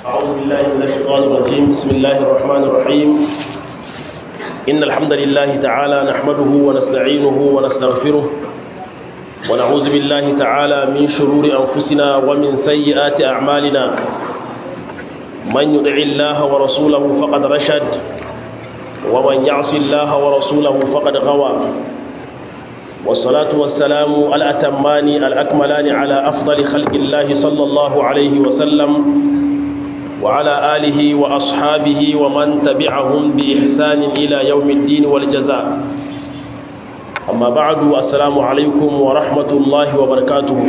أعوذ بالله من الشيطان الرجيم بسم الله الرحمن الرحيم إن الحمد لله تعالى نحمده ونستعينه ونستغفره ونعوذ بالله تعالى من شرور أنفسنا ومن سيئات أعمالنا من يطع الله ورسوله فقد رشد ومن يعص الله ورسوله فقد غوى والصلاة والسلام الأتمان الأكملان على أفضل خلق الله صلى الله عليه وسلم وعلى آله وأصحابه ومن تبعهم بإحسان إلى يوم الدين والجزاء أما بعد السلام عليكم ورحمة الله وبركاته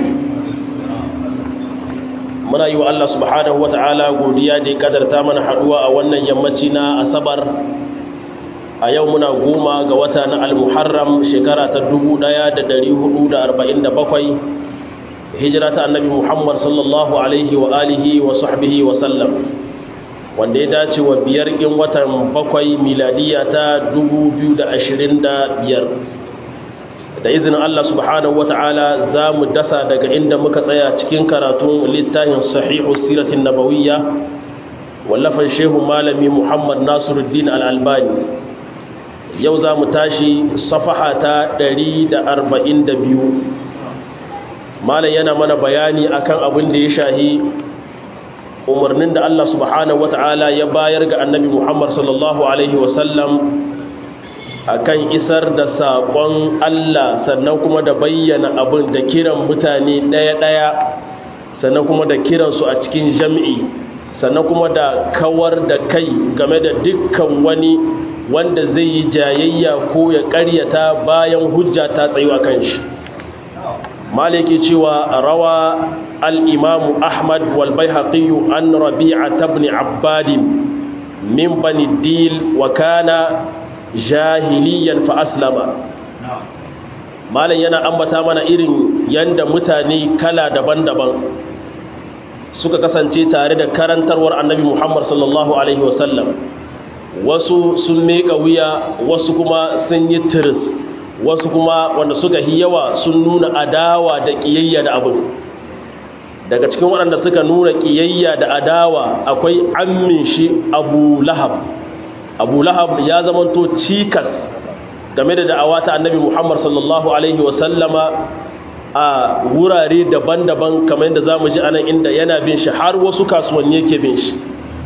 muna yi wa Allah subhanahu wata'ala godiya da ya kadarta mana haduwa a wannan yammaci na asabar a yau muna goma ga wata na al-muharram shekara ta 1447 hijira ta annabi muhammad sallallahu alaihi wa alihi wa sahbihi wa sallam wanda ya dace wa biyar in watan bakwai miladiya ta 2025 da izinin Allah subhanahu wa ta'ala za mu dasa daga inda muka tsaya cikin karatun littafin sahihu siratin nabawiyya wallafan shehu malami muhammad nasiruddin al-albani yau za mu tashi safaha ta 142 malam yana mana bayani akan abin da ya shahi umarnin da Allah subhanahu wata'ala ya bayar ga annabi Muhammad sallallahu alaihi wasallam akan isar da saƙon Allah sannan kuma da bayyana abin da kiran mutane ɗaya-ɗaya sannan kuma da kiransu a cikin jam'i sannan kuma da kawar da kai game da dukkan wani wanda zai yi jayayya ko ya ƙaryata bayan hujja ta tsayu a kan shi maliki cewa rawa al'imamu ahmad walbai haƙiyu an rabi'a tabni abbadin min bani dil wa kana jahiliyan fa aslama malam yana ambata mana irin yanda mutane kala daban-daban suka kasance tare da karantarwar annabi muhammad sallallahu alaihi wasallam wasu sun meka wuya wasu kuma sun yi tiris wasu kuma wanda suka yi yawa sun nuna adawa da ƙiyayya da abin daga cikin waɗanda suka nuna ƙiyayya da adawa akwai ammin shi abu lahab abu lahab ya zamanto cikas game da da'awa ta annabi muhammad sallallahu alaihi wasallama a wurare daban-daban kamar yadda za mu ji anan inda yana bin shi har wasu kasuwanni yake bin shi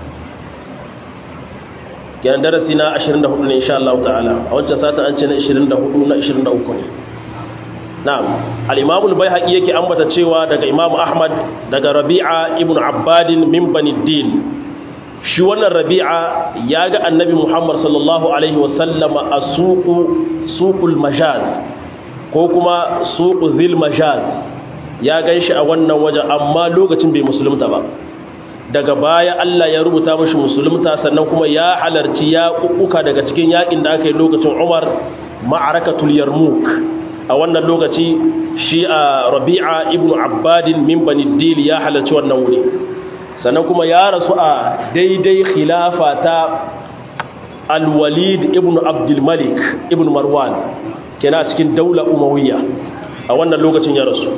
kenan darasi na 24 ne insha Allah ta'ala a wancan sata an ce na 24 na 23 ne na'am al-imam al-baihaqi yake ambata cewa daga imam ahmad daga rabi'a ibn abbad min bani dil shi wannan rabi'a ya ga annabi muhammad sallallahu alaihi wasallama a suqu suqul majaz ko kuma suqu zil majaz ya ganshi a wannan waje amma lokacin bai musulunta ba daga baya Allah ya rubuta mashi musulunta sannan kuma ya halarci ya kukuka daga cikin yakin da aka yi lokacin Umar ma'arakatul Yarmouk a wannan lokaci shi a Rabi'a ibn Abbadin min Bani Dil ya halarci wannan wuri sannan kuma ya rasu a daidai khilafa ta Al-Walid ibn Abdul Malik ibn Marwan kenan a cikin daular Umayya a wannan lokacin ya rasu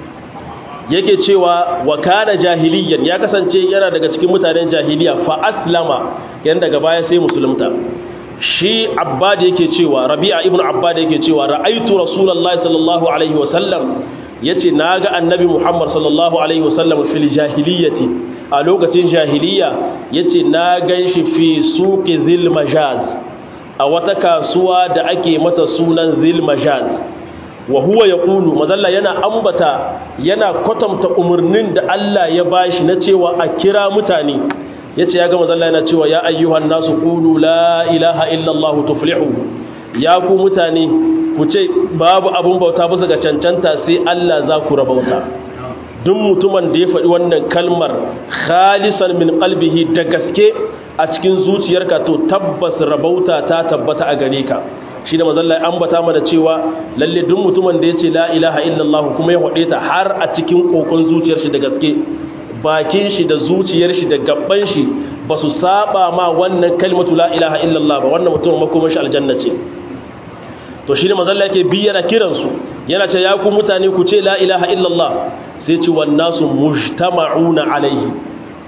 yake cewa wa kana jahiliyan ya kasance yana daga cikin mutanen jahiliya fa aslama yan daga baya sai musulunta shi abbad yake cewa rabi'a ibnu abbad yake cewa ra'aitu rasulullahi sallallahu alaihi wasallam yace naga annabi muhammad sallallahu alaihi wasallam fil jahiliyati a lokacin jahiliya yace na ganshi fi suqi zil majaz a wata kasuwa da ake mata sunan zil majaz wa huwa ya ƙulu mazalla yana ambata yana kwatanta umarnin da Allah ya bashi na cewa a kira mutane ya ce ya ga mazalla yana cewa ya ayyuhan nasu ƙulu la ilaha illallah tuflihu ya ku mutane ku ce babu abun bauta bisa ga cancanta sai Allah za ku rabauta duk mutumin da ya faɗi wannan kalmar khalisan min qalbihi da gaske a cikin zuciyarka to tabbas rabauta ta tabbata a gare ka shi da mazalla ya ambata mana cewa lalle duk mutumin da ya ce la ilaha illallah kuma ya haɗe ta har a cikin kokon zuciyar shi da gaske bakin shi da zuciyar shi da gabban shi ba su saba ma wannan kalmatu la ilaha illallah ba wannan mutumin makomar shi aljanna ce to shi ne mazalla yake bi yana kiransu yana ce ya ku mutane ku ce la ilaha illallah sai ce wannasu mujtama'una alaihi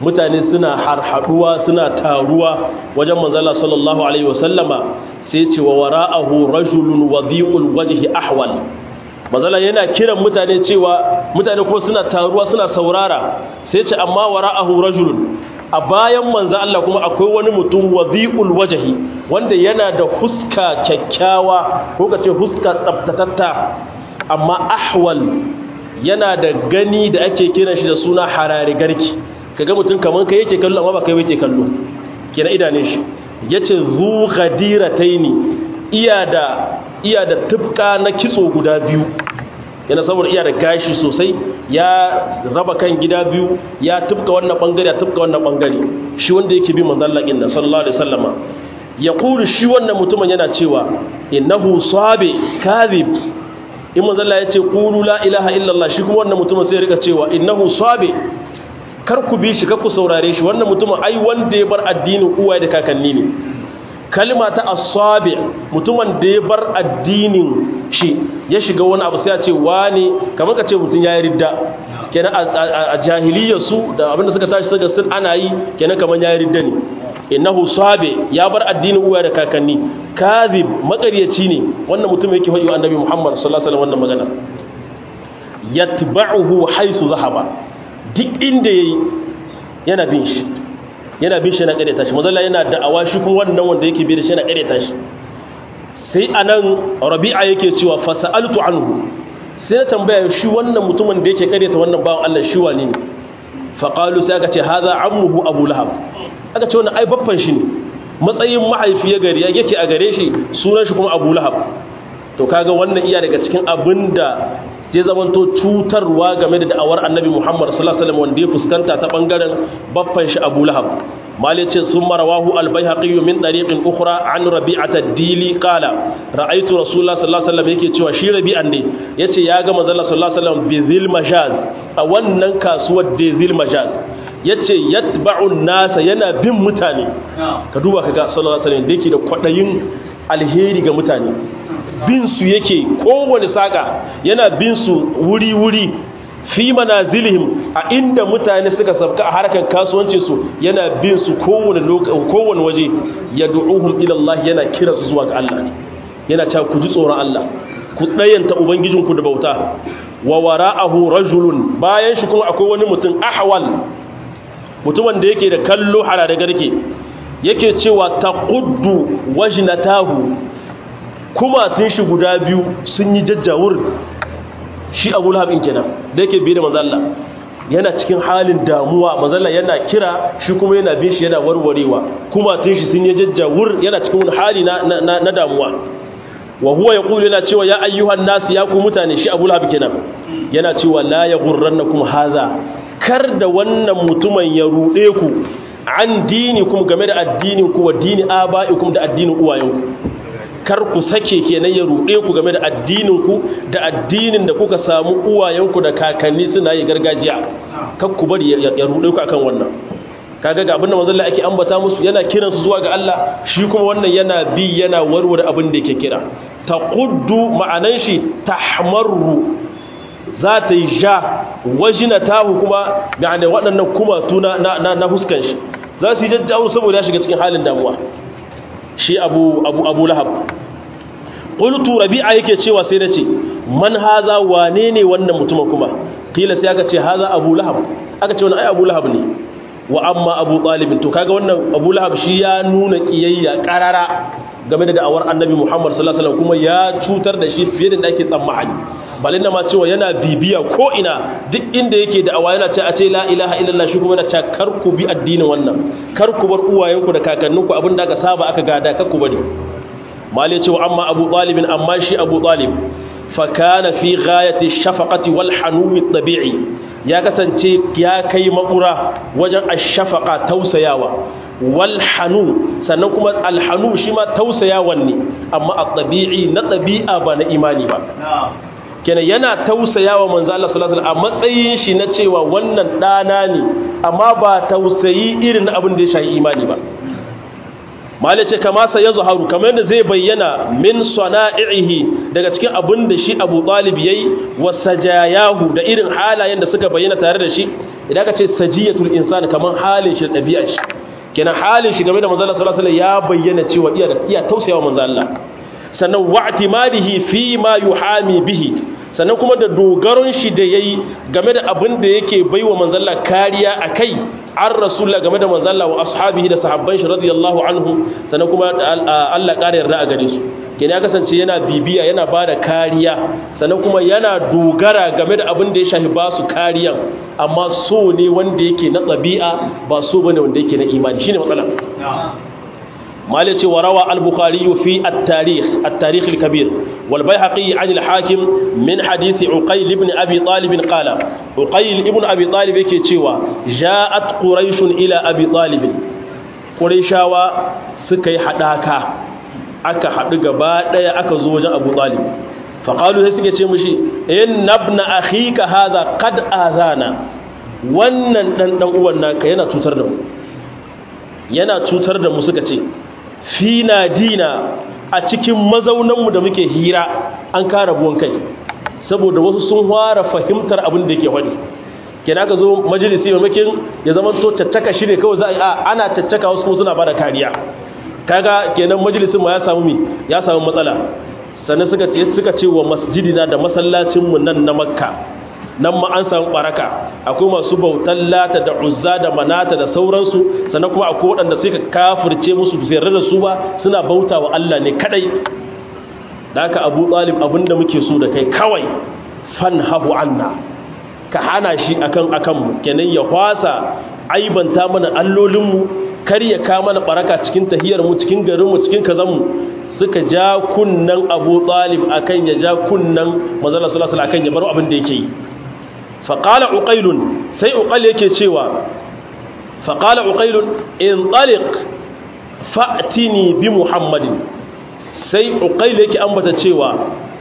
mutane suna harhaduwa suna taruwa wajen manzala sallallahu alaihi wasallama sai ce wa wara'ahu rajulun wadhi'ul wajhi ahwal manzala yana kiran mutane cewa mutane ko suna taruwa suna saurara sai ce amma wara'ahu rajulun a bayan manzo Allah kuma akwai wani mutum wadhi'ul wajhi wanda yana da huska kyakkyawa ko kace huska tsaftatatta amma ahwal yana da gani da ake kiran shi da suna harare garki kaga mutum kaman kai yake kallo amma ba kai yake kallo kenan idanun shi yace zu ghadirataini iya da iya da tubka na kitso guda biyu yana saboda iya da gashi sosai ya raba kan gida biyu ya tubka wannan bangare ya tubka wannan bangare shi wanda yake bi manzon Allah inna sallallahu alaihi wasallama yaqulu shi wannan mutumin yana cewa innahu sabi kadhib in manzon Allah yace qulu la ilaha illallah shi kuma wannan mutumin sai ya rika cewa innahu sabi kar ku bi shi kar ku saurare shi wannan mutumin ai wanda ya bar addinin uwaye da kakanni ne kalma ta asabi mutumin da ya bar addinin shi ya shiga wani abu sai ya ce wani kamar ka ce mutum ya yi ridda kenan a jahiliyar su da abinda suka tashi suka sun ana yi kenan kamar ya yi ridda ne innahu sabi ya bar addinin uwaye da kakanni kadhib makaryaci ne wannan mutum yake faɗi wa annabi Muhammad sallallahu alaihi wasallam wannan magana yatba'uhu haisu zahaba duk inda yayi yana bin shi yana bin shi na kareta shi mazalla yana da'awa shi kuma wannan wanda yake bi da shi na kareta shi sai anan rabi'a yake cewa fasa'altu anhu sai na tambaya shi wannan mutumin da yake kareta wannan bawan Allah shi wani ne fa qalu sai aka ce hadha ammuhu abu lahab aka ce wannan ai babban shi ne matsayin mahaifi ya gari yake a gare shi sunan shi kuma abu lahab to kaga wannan iya daga cikin abinda zai zamanto cutarwa game da da'awar annabi Muhammad sallallahu alaihi wasallam wanda ya fuskanta ta bangaren baffan shi Abu Lahab mali ce sun marawahu al-Baihaqi min tariqin ukhra an Rabi'at ad-Dili qala ra'aytu Rasulullah sallallahu alaihi wasallam yake cewa shi Rabi'an ne yace ya ga manzon Allah sallallahu alaihi wasallam bi Dhil Majaz a wannan kasuwar da Dhil Majaz yace yatba'u nasa yana bin mutane ka duba kaga sallallahu alaihi wasallam da yake da kwadayin alheri ga mutane bin su yake kowane saka yana bin su wuri-wuri fi manazilihim a inda mutane suka sabka a harkar kasuwancin su yana bin su kowane kowane waje ya du'uhum ila Allah yana kira su zuwa ga Allah yana cewa ku ji tsoron Allah ku tsayanta ubangijinku da bauta wa wara'ahu rajulun bayan shi kuma akwai wani mutum ahwal mutumin da yake da kallo harare garke yake cewa taquddu wajnatahu kuma tun shi guda biyu sun yi jajjawur shi abu lahabin kenan da yake biye da mazalla yana cikin halin damuwa mazalla yana kira shi kuma yana bin shi yana warwarewa kuma tun shi sun yi jajjawur yana cikin wani hali na, damuwa wa huwa yaqulu yana cewa ya ayyuhan nas ya ku mutane shi abu lahab kenan yana cewa la yaghurrannakum hadha kar da wannan mutumin ya rude ku an dinikum game da addinin ku wa dini aba'ikum da addinin uwayenku kar ku sake kenan ya ruɗe ku game da addininku da addinin da kuka samu uwayenku da kakanni suna yi gargajiya kar ku bari ya ruɗe ku akan wannan kaga ga abin da manzon ake ambata musu yana kiran su zuwa ga Allah shi kuma wannan yana bi yana warware abin da yake kira taquddu ma'anan shi tahmarru za ta yi ja wajinatahu kuma yani waɗannan kuma tuna na na huskan shi za su yi jajjawo saboda ya shiga cikin halin damuwa shi abu abu abu lahab qultu rabi'a yake cewa sai nace man haza wane ne wannan mutumin kuma kila sai aka ce haza abu lahab aka ce wannan ai abu lahab ne wa amma abu talib to kaga wannan abu lahab shi ya nuna kiyayya karara game da da'awar annabi muhammad sallallahu alaihi wasallam kuma ya cutar da shi fiye da ake tsammani balin ma cewa yana bibiya ko ina duk inda yake da'awa yana ce a ce la ilaha illallah shi kuma yana ce kar ku bi addinin wannan kar ku bar uwayenku da kakanninku abin da aka saba aka gada kar ku bari mali cewa amma abu talibin amma shi abu talib fa kana fi ghayati shafaqati wal hanumi tabi'i ya kasance ya kai makura wajen ash-shafaqa tausayawa wal hanu sannan kuma al hanu shi ma tausayawan ne amma at-tabi'i na tabi'a ba na imani ba kenan yana tausayawa manzo Allah sallallahu alaihi wasallam a matsayin shi na cewa wannan dana ne amma ba tausayi irin abin da ya shafi imani ba malai ce kama sa yazharu kamar yadda zai bayyana min sana'ihi daga cikin abin da shi Abu Talib yayi wa sajayahu da irin halayen da suka bayyana tare da shi idan ka ce sajiyatul insani kamar halin shi dabi'ar shi kenan halin shi game da manzo Allah sallallahu alaihi wasallam ya bayyana cewa iya da iya tausayawa manzo Allah sannan wa'timadihi fi ma yuhami bihi sannan kuma da dogaron shi da yayi game da abin da yake baiwa manzo Allah kariya akai an rasulullah game da manzo Allah wa ashabihi da sahabban shi radiyallahu anhu sannan kuma Allah ƙara yarda a gare su kenan ya kasance yana bibiya yana bada kariya sannan kuma yana dogara game da abin da ya shafi ba su kariyan amma so ne wanda yake na ɗabi'a ba so bane wanda yake na imani shine matsala مالك وروى البخاري في التاريخ التاريخ الكبير والبيهقي عن الحاكم من حديث عقيل بن أبي طالب قال عقيل ابن أبي طالب كيتشيوا جاءت قريش إلى أبي طالب قريشاوا سكي حداكا aka haɗu gaba ɗaya aka zo wajen abu ɗalib faƙalu sai suke ce mushi in nabna akhika hadha qad azana wannan ɗan ɗan uwan naka yana cutar da mu yana cutar da mu suka ce fina dina a cikin mazaunanmu da muke hira an kara buwan kai saboda wasu sun fara fahimtar abin da yake faɗi kenan ka zo majalisi mamakin ya zama to caccaka shi ne kawai za a ana caccaka wasu kuma suna bada kariya kaga kenan majalisin ma ya samu mi ya samu matsala sannan suka ce suka ce wa masjidina da masallacinmu nan na makka nan ma an samu baraka akwai masu bautan lata da uzza da manata da sauransu sannan kuma akwai waɗanda suka kafirce musu su yarda da su ba suna bauta wa Allah ne kadai da haka Abu Talib abinda muke so da kai kawai fanhahu anna ka hana shi akan akan mu kenan ya kwasa aibanta mana allolin mu kar ya ka mana baraka cikin tahiyar mu cikin garin mu cikin kazan mu suka ja kunnan Abu Talib akan ya ja kunnan manzo sallallahu alaihi wasallam akan ya bar abin da yake yi faƙala uƙailun sai uƙal yake cewa faƙala uƙailun in ɗalik fa'tini bi muhammadin sai uƙail yake ambata cewa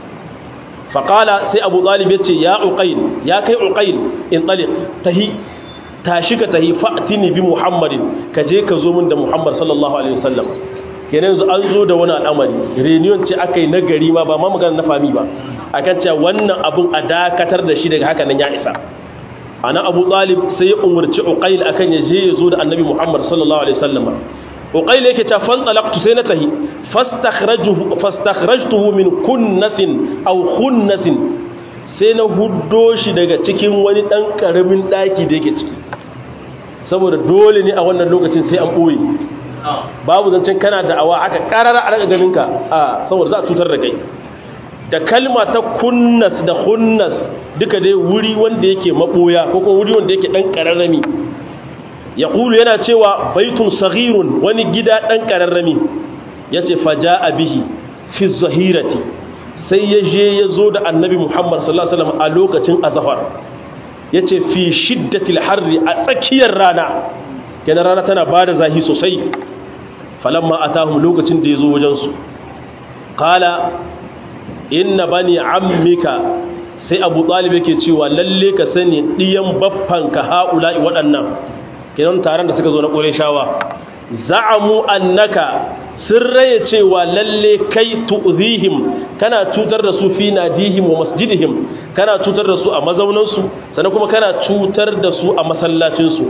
faƙala sai abu ɗalib ya ce ya uƙail ya kai uƙail in ɗalik tahi tashi ka tahi fa'tini bi muhammadin ka je ka zo min da muhammad sallallahu alaihi wasallam kenan yanzu an zo da wani al'amari reunion ce aka yi na gari ma ba ma magana na fami ba akan cewa wannan abun a dakatar da shi daga haka nan ya isa ana abu talib sai ya umarci uqail akan ya je ya zo da annabi muhammad sallallahu alaihi wasallam uqail yake cewa fan talaqtu sai na tahi fastakhrajuhu fastakhrajtuhu min kunnasin aw khunnasin sai na huddo shi daga cikin wani dan karamin daki da yake ciki saboda dole ne a wannan lokacin sai an boye babu zancen kana da awa aka karara a daga ganinka a saboda za a cutar da kai da kalma ta kunnas da hunnas duka dai wuri wanda yake maboya ko kuma wuri wanda yake dan kararrami ya kulu yana cewa baitun saghirun wani gida dan kararrami yace faja'a bihi fi zahirati sai ya je ya zo da annabi Muhammad sallallahu alaihi wasallam a lokacin azhar yace fi shiddatil harri a tsakiyar rana kenan rana tana bada zahi sosai falamma atahum lokacin da yazo wajen su qala inna bani ammika sai abu talib yake cewa lalle ka sani diyan baffanka haula'i waɗannan kenan taron da suka zo na qurayshawa za'amu annaka sun raye cewa lalle kai tu'zihim kana cutar da su fi nadihim wa masjidihim kana cutar da su a mazaunan sannan kuma kana cutar da su a masallacin su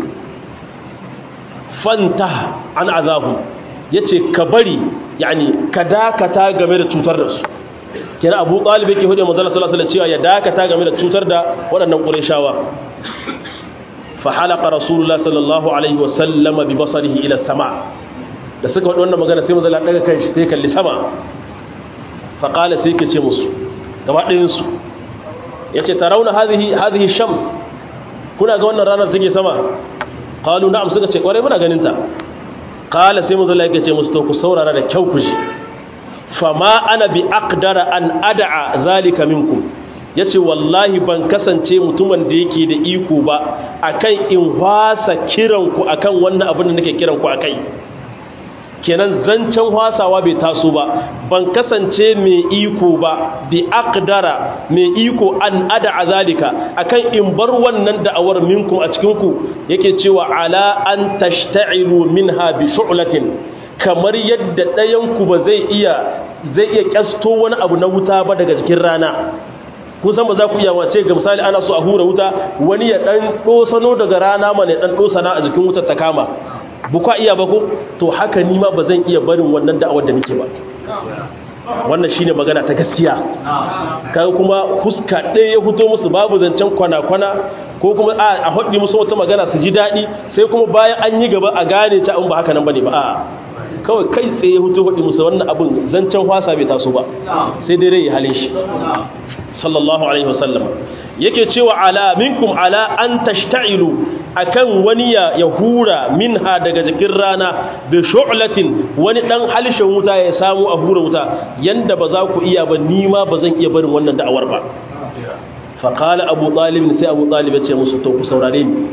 fanta an azahu yace ka bari yani ka dakata game da cutar da su kenan Abu Talib yake hudu manzo sallallahu alaihi cewa ya dakata game da cutar da waɗannan Qurayshawa fa halaqa Rasulullah sallallahu alaihi wasallam bi basarihi ila sama da suka faɗi wannan magana sai manzo Allah daga kanshi sai kalli sama fa qala sai yake ce musu gaba ɗayan su yace tarawna hadhihi hadhihi shams kuna ga wannan ranar take sama qalu na'am suka ce kware muna ganin ta qala sai manzo Allah yake ce musu to ku saurara da kyau ku ji fama ana bi aqdara an ad'a zalika minkum yace wallahi ban kasance mutumin da yake da iko ba akan in wasa kiran ku akan wannan abin da nake kiran ku akai kenan zancen wasawa bai taso ba ban kasance mai iko ba bi aqdara mai iko an ad'a zalika akan in bar wannan da'awar minkum a cikin ku yake cewa ala an tashta'ilu minha bi shu'latin kamar yadda ɗayan ku ba zai iya zai iya kyasto wani abu na wuta ba daga cikin rana kun san ba za ku iya wace ga misali ana so a hura wuta wani ya dan dosano daga rana ma ne dan dosana a jikin wutar ta kama bukwa iya ba ko to haka ni ma ba zan iya barin wannan da'awar da nake ba wannan shine magana ta gaskiya kaga kuma huska ɗaya ya fito musu babu zancen kwana-kwana ko kuma a haɗi musu wata magana su ji daɗi sai kuma bayan an yi gaba a gane ta in ba haka nan bane ba a kawai kai tsaye hutu haɗi musu wannan abin zancen hwasa bai taso ba sai dai rai halin shi sallallahu alaihi wasallam yake cewa ala minkum ala an tashta'ilu akan wani ya hura minha daga jikin rana bi shu'latin wani dan halishin wuta ya samu a hura wuta yanda ba za ku iya ba ni ma ba zan iya barin wannan da'awar ba fa qala abu talib sai abu talib ya ce musu to ku saurare ni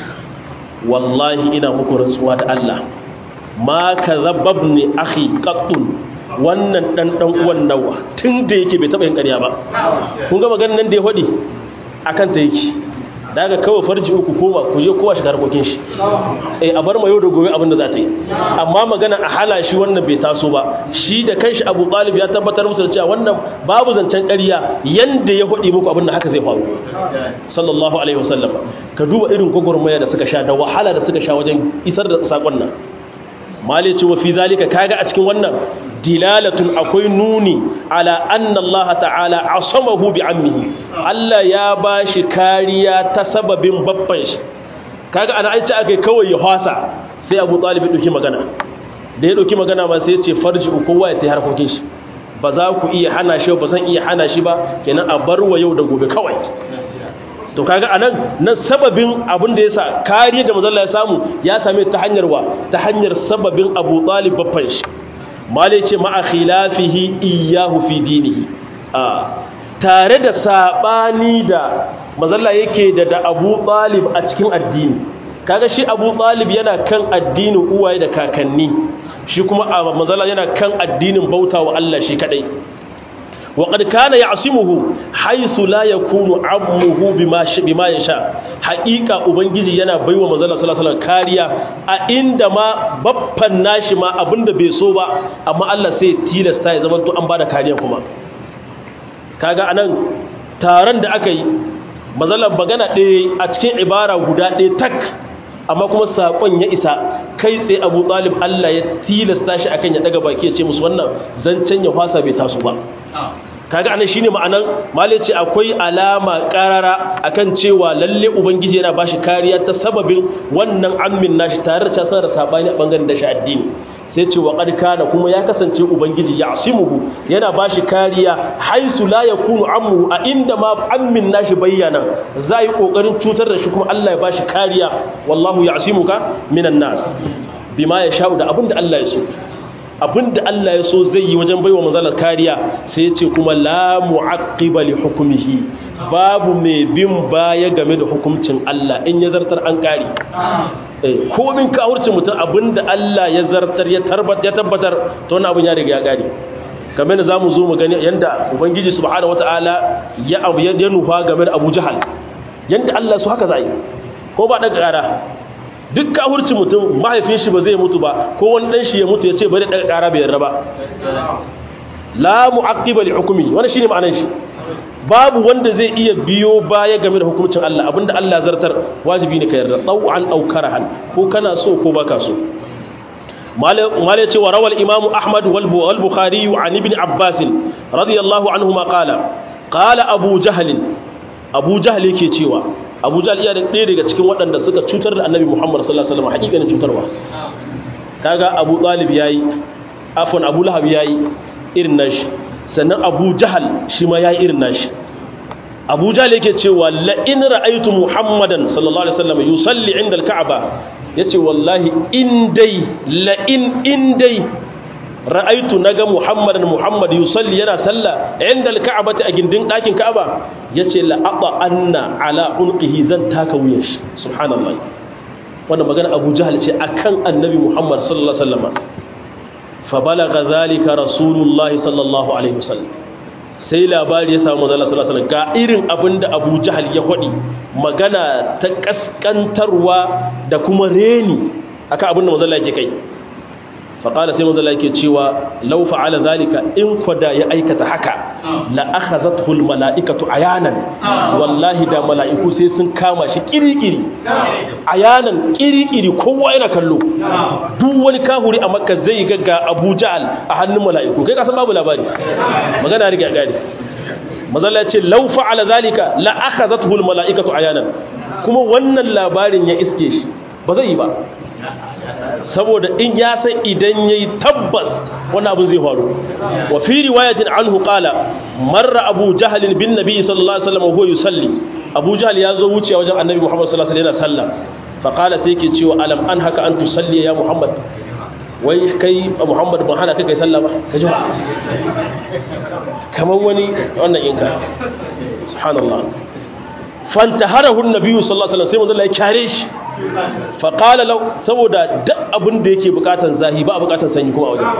wallahi ina muku rantsuwa da Allah ma kadhababni akhi qattun wannan dan dan uwan nawa tun da yake bai taba yin ƙarya ba kun ga maganar nan da ya hodi akan ta yake daga kawai farji uku koma ku je kowa shiga harkokin shi eh a bar ma yau da gobe abin da za ta yi amma magana a hana shi wannan bai taso ba shi da kanshi Abu Talib ya tabbatar musu da cewa wannan babu zancen ƙarya yanda ya hodi muku abin da haka zai faru sallallahu alaihi wasallam ka duba irin gogormaya da suka sha da wahala da suka sha wajen isar da sakon nan mali ce wa fi zalika kaga a cikin wannan dilalatun akwai nuni ala anna Allah ta'ala asamahu bi ammihi Allah ya bashi kariya ta sababin babban shi kaga ana an ce akai kawai ya hasa sai Abu Talib ya dauki magana da ya dauki magana ma sai ya ce farji kowa ya tayi harkokin shi ba za ku iya hana shi ba zan iya hana shi ba kenan a bar wa yau da gobe kawai to kaga anan nan sababin abin da yasa kariya da manzon ya samu ya same ta hanyar wa ta hanyar sababin Abu Talib babban shi malai ce ma'a khilafihi iyyahu fi dinihi a tare da sabani da mazalla yake da da Abu Talib a cikin addini kaga shi Abu Talib yana kan addinin uwaye da kakanni shi kuma mazalla yana kan addinin bautawa Allah shi kadai وقد كان يعصمه حيث لا يكون عمه بما بما يشاء حقيقه ubangiji yana baiwa manzon sallallahu alaihi kariya a inda ma baffan nashi ma abinda bai so ba amma Allah sai tilasta ya zamanto an bada kariya kuma kaga anan taron da aka yi manzon magana ɗaya a cikin ibara guda ɗaya tak amma kuma saƙon ya isa kai tsaye Abu Talib Allah ya tilasta shi akan ya daga baki ya ce musu wannan zancen ya fasa bai taso ba kaga anan shine ma'anan mali ce akwai alama karara akan cewa lalle ubangiji yana bashi kariya ta sababin wannan ammin nashi tare da casar da sabani a bangaren da shi addini sai ce wa qad kana kuma ya kasance ubangiji ya'simuhu yana bashi kariya haisu la yakunu ammu a inda ma ammin nashi bayyana zai kokarin cutar da shi kuma Allah ya bashi kariya wallahu ya'simuka minan nas bima ya sha'u da abinda Allah ya so abinda Allah ya so zai yi wajen baiwa manzalar kariya sai ya ce kuma la mu'aqqiba li hukmihi babu mai bin baya game da hukuncin Allah in ya zartar an kari eh ko min ka hurce mutum abinda Allah ya zartar ya tabbatar ya tabbatar to wannan abin ya riga ya kari kamar da zamu zo mu gani yanda ubangiji subhanahu wataala ya abu ya nufa game da Abu Jahal yanda Allah su haka zai ko ba daga kara duk kafurci mutum mahaifin shi ba zai mutu ba ko wani dan shi ya mutu ya ce bari daga kara bai yarda ba la mu'aqqiba li hukmi wannan shine ma'anar shi babu wanda zai iya biyo baya game da hukuncin Allah abinda Allah zartar wajibi ne ka yarda taw'an aw karahan ko kana so ko baka so mala ce wa rawal imamu ahmad wal bukhari an ibn abbas radiyallahu anhuma qala qala abu jahl abu jahl yake cewa abu jahl iya ɗaya daga cikin waɗanda suka cutar da annabi muhammad sallallahu alaihi wasallam hakikanin cutarwa kaga abu talib yayi afwan abu lahab yayi irin nashi sannan abu jahal shi ma yayi irin nashi abu jahal yake cewa la in ra'aytu muhammadan sallallahu alaihi wasallam yusalli inda al-ka'ba yace wallahi in dai la in in dai ra'aytu naga muhammadan muhammad yusalli yana sallah inda al-ka'bati a gindin dakin ka'aba yace la ata anna ala unqihi zan taka wuyan shi subhanallah wannan magana abu jahal ce akan annabi muhammad sallallahu alaihi wasallam fa balagha zalika rasulullahi sallallahu alaihi wasallam sai labari ya samu manzala sallallahu alaihi wasallam ga irin abinda abu jahal ya hodi magana ta kaskantarwa da kuma reni akan abinda manzala yake kai faƙala sai manzala yake cewa lau fa'ala zalika in kwada ya aikata haka la akhazathu mala'ikatu ayanan wallahi da mala'iku sai sun kama shi kirikiri ayanan kirikiri kowa yana kallo duk wani kahuri a makka zai ga ga Abu Ja'al a hannun mala'iku kai ka san babu labari magana rige gari mazalla ce lau fa'ala zalika la akhazathu mala'ikatu ayanan kuma wannan labarin ya iske shi ba zai yi ba saboda in ya san idan yayi tabbas wannan abin zai faru wa fi riwayatin anhu qala marra abu jahl bin nabi sallallahu alaihi wasallam huwa yusalli abu jahl ya zo wuce wajen annabi muhammad sallallahu alaihi wasallam yana sallah fa qala sai yake cewa alam an haka an tusalli ya muhammad wai kai muhammad ban hana kai kai sallah ba ka ji kamar wani wannan inka subhanallah fantaharahu an-nabi sallallahu alaihi wasallam sai manzo ya kare shi faƙala lau saboda duk abin da yake bukatan zahi ba a bukatan sanyi kuma a wajen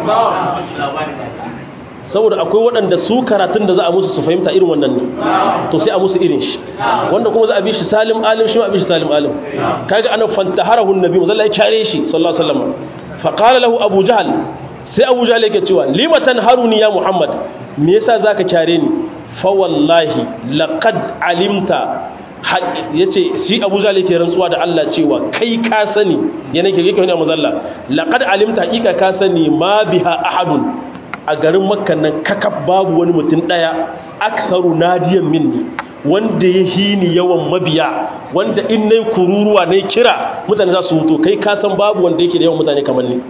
saboda akwai waɗanda su karatun da za a musu su fahimta irin wannan ne to sai a musu irin shi wanda kuma za a bi shi salim alim shi ma a bi shi salim alim kaga anan fantaharahu nabi zalla ya kare shi sallallahu alaihi wasallam faqala lahu abu jahl sai abu jahl yake cewa limatan haruni ya muhammad me yasa zaka kare ni fa wallahi laqad alimta ya ce shi abu zale ke rantsuwa da Allah cewa kai ka sani yana ke yake wani mazalla laƙad alimta haƙiƙa ka sani ma biha ahadun a garin makkan nan kakaf babu wani mutum ɗaya aksaru nadiyan minni wanda ya hini yawan mabiya wanda in nai kururuwa nai kira mutane za su hutu kai ka san babu wanda yake da yawan mutane kamar ni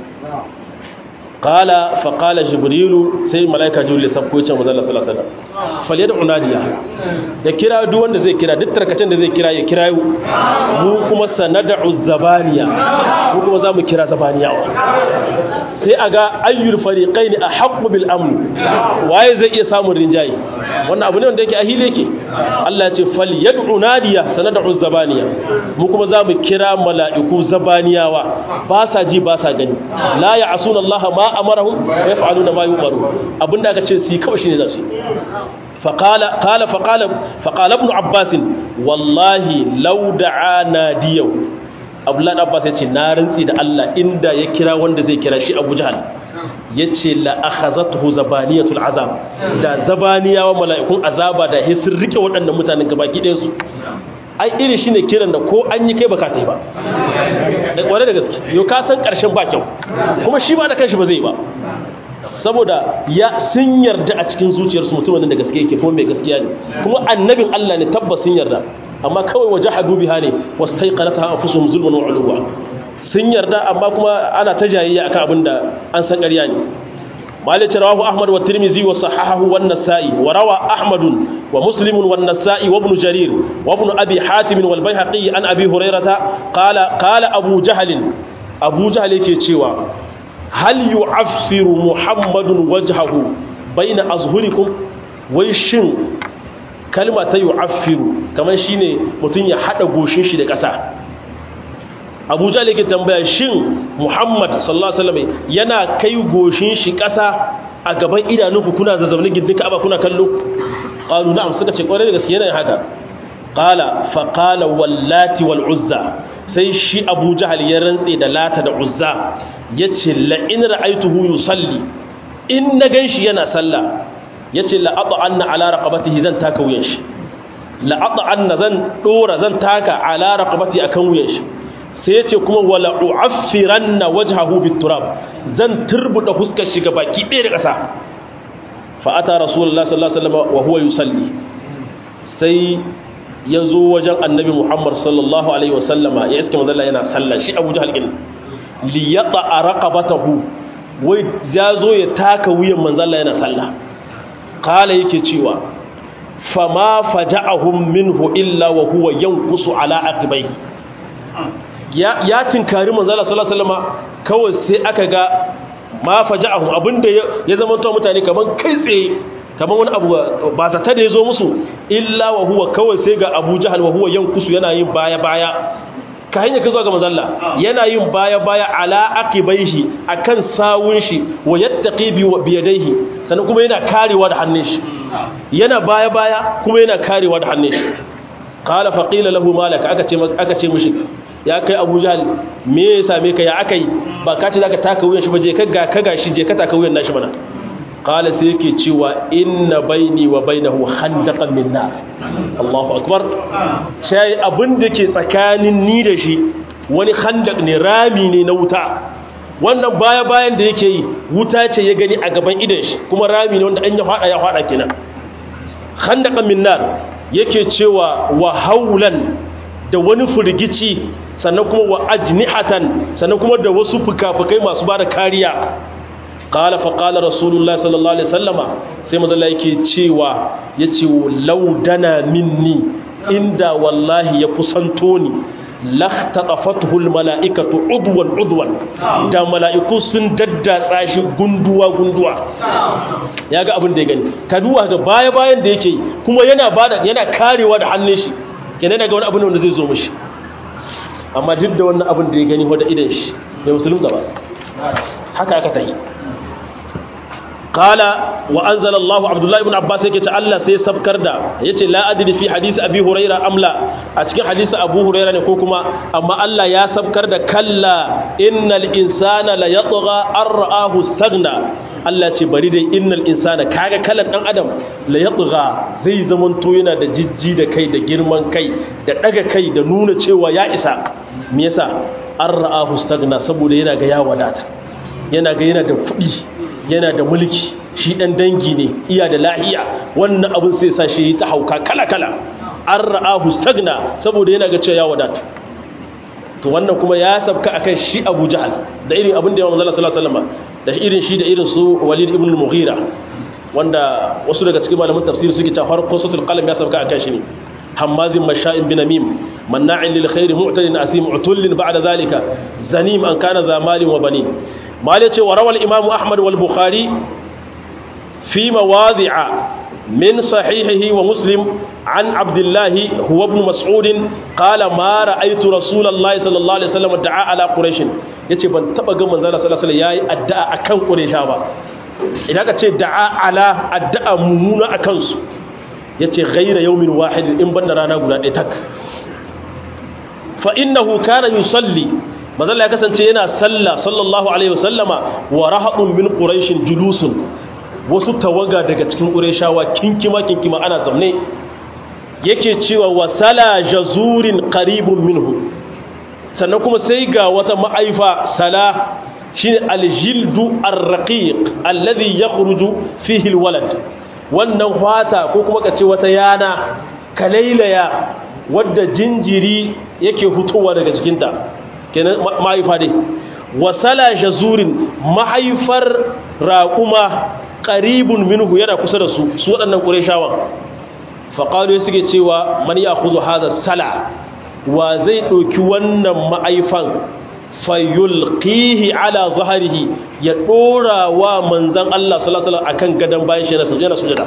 qala fa qala jibrilu sai malaika jibril ya sabko yace manzo Allah sallallahu alaihi wasallam falyad'u nadiya ya kira duk wanda zai kira duk tarkacen da zai kira ya kira mu kuma sanad'u zabaniya mu kuma zamu kira zabaniyawa sai aga ayyul fariqaini ahqqu bil amn waye zai iya samun rinjaye wannan abu ne wanda yake ahili yake Allah ya ce falyad'u nadiya sanad'u zabaniya mu kuma zamu kira mala'iku zabaniyawa ba sa ji ba sa gani la ya'suna Allah ma amarahum wa yaf'aluna ma yu'maru abinda aka ce su kawai shine za su faqala qala faqala faqala ibn abbas wallahi law da'a nadiyaw abdullah abbas yace na rantsi da Allah inda ya kira wanda zai kira shi abu jahal yace la akhazatuhu zabaniyatul azab da zabaniyawa mala'ikun azaba da hisir rike waɗannan mutanen gabaki ɗayan su ai iri shi ne kiran da ko an yi kai baka ta yi ba da kware da gaske yau ka san ƙarshen ba kyau kuma shi ba da kanshi ba zai ba saboda ya sun yarda a cikin zuciyarsu mutumin da gaske yake kuma mai gaskiya ne kuma annabin Allah ne tabbas sun yarda amma kawai waje hadu biha ne wasu ta yi ƙarata anfusuhum zulman wa uluwa sun yarda amma kuma ana ta jayayya akan abin da an san ƙarya ne مالك رواه أحمد والترمذي وصححه والنسائي وروى أحمد ومسلم والنسائي وابن جرير وابن أبي حاتم والبيهقي عن أبي هريرة قال قال أبو جهل أبو جهل كيتشيوا هل يعفر محمد وجهه بين أظهركم ويشن كلمة يعفر كما شيني متن يحدى غوشين شي da ƙasa abu jale ke tambaya shin muhammad sallallahu alaihi wasallam yana kai goshin shi ƙasa a gaban idanunku kuna zazzaune gindin ka'aba kuna kallo qalu na'am suka ce kwarai da gaske yana haka qala fa qala wallati wal uzza sai shi abu jahal ya rantse da lata da uzza yace la in ra'aytuhu yusalli in na ganshi yana sallah yace la at'anna ala raqabatihi zan taka wuyan shi la at'anna zan dora zan taka ala raqabati akan wuyan shi sai ya ce kuma wala u'affiranna wajhahu biturab zan turbuda fuskar shi ga baki ɗaya da ƙasa fa ata rasulullahi sallallahu alaihi wasallam wa huwa yusalli sai ya zo wajen annabi muhammad sallallahu alaihi wasallama ya iske manzalla yana sallah shi abu jahal din li yata raqabatahu wai ya zo ya taka wuyan manzalla yana sallah qala yake cewa fama faja'ahum minhu illa wa huwa yanqusu ala aqibaihi ya tinkari manzala sallallahu alaihi wasallam kawai sai aka ga ma faja'ahum abinda ya zama to mutane kaman kai tsaye kaman wani abu ba zata da yazo musu illa wa huwa kawai sai ga Abu Jahal wa huwa yankusu yana yin baya baya ka hanya ka zo ga manzalla yana yin baya baya ala aqibaihi akan sawun shi wa yattaqi bi biyadaihi sannan kuma yana karewa da hannun shi yana baya baya kuma yana karewa da hannun shi qala fa qila lahu malaka aka ce aka ce mishi ya kai Abu Jahl me ya same ka ya akai ba ka ce zaka taka wuyan shi ba je ka ga ka gashi je ka taka wuyan nashi mana qala sai yake cewa inna baini wa bainahu handaqan min nar Allahu akbar sai abin da ke tsakanin ni da shi wani handaq ne rami ne na wuta wannan baya bayan da yake yi wuta ce ya gani a gaban idan shi kuma rami ne wanda an ya fada ya fada kenan handaqan min nar yake cewa wa haulan da wani firgici sannan kuma wa ajnihatan sannan kuma da wasu fuka-fukai masu bada kariya qala fa qala rasulullah sallallahu alaihi wasallama sai manzo Allah yake cewa yace laudana minni inda wallahi ya kusanto ni lahtatafathu almalaikatu udwan udwan da malaiku sun daddatsa shi gunduwa gunduwa yaga abin da ya gani ka duwa ga baya bayan da yake kuma yana bada yana karewa da hannun shi kenan daga wani abin wanda zai zo mishi amma duk da wannan abin da ya gani wanda idan shi bai musulun gaba haka aka tayi qala wa anzala Allah Abdullah ibn Abbas yake ce Allah sai sabkar da yace la adri fi hadisi Abi Huraira amla a cikin hadisi Abu Huraira ne ko kuma amma Allah ya sabkar da kalla innal insana la yatgha ar-ra'ahu staghna Allah ce bari dai innal insana kaga kalan dan adam la yatgha zai zamanto yana da jijji da kai da girman kai da daga kai da nuna cewa ya isa me yasa ar-ra'ahu staghna saboda yana ga ya wadata yana ga yana da kuɗi yana da mulki shi ɗan dangi ne iya da lahiya wannan abin sai sa shi ta hauka kala-kala an ra'ahu stagna saboda yana ga cewa ya wadata to wannan kuma ya sabka akan shi Abu Jahal da irin abin da ya manzo sallallahu alaihi wasallam da irin shi da irin su Walid ibn al-Mughira wanda wasu daga cikin malaman tafsir suke cewa farko suratul qalam ya sabka akan shi ne hammazin masha'in binamim manna'in lil khairi mu'tadin asim utullin ba'da zalika zanim an kana za malin wa banin mal yace wa rawal imam ahmad wal bukhari fi mawadi'a min sahihihi wa muslim an abdullah huwa ibn mas'ud qala ma ra'aytu rasulullahi sallallahu alaihi wasallam da'a ala quraish yace ban taba ga manzo sallallahu alaihi wasallam yayi addu'a akan quraisha ba idan ka ce da'a ala addu'a mumuna akan su yace ghayra yawmin wahid in banda rana guda ɗaya tak fa innahu kana yusalli manzo ya kasance yana sallah sallallahu alaihi wasallama wa rahadun min quraish julusun wasu tawaga daga cikin qurayshawa kinkima kinkima ana zamne yake cewa wasala jazurin qaribun minhu sannan kuma sai ga wata ma'aifa sala shine aljildu arraqiq alladhi yakhruju fihi alwalad wannan fata ko kuma kace wata yana kalailaya wadda jinjiri yake hutowa daga jikinta kenan mahaifa dai wasala jazurin mahaifar raquma qaribun minhu yana kusa da su su waɗannan qurayshawan faqalu suke cewa man ya'khudhu hadha sala wa zai ɗauki wannan ma'aifan fayulqihi ala zahrihi ya dora wa manzon Allah sallallahu alaihi wasallam akan gadan bayan shi yana sujada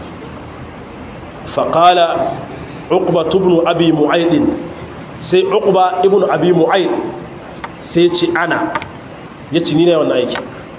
faqala uqba ibn abi mu'ayd sai uqba ibn abi mu'ayd sai ce ana yace ni ne wannan aiki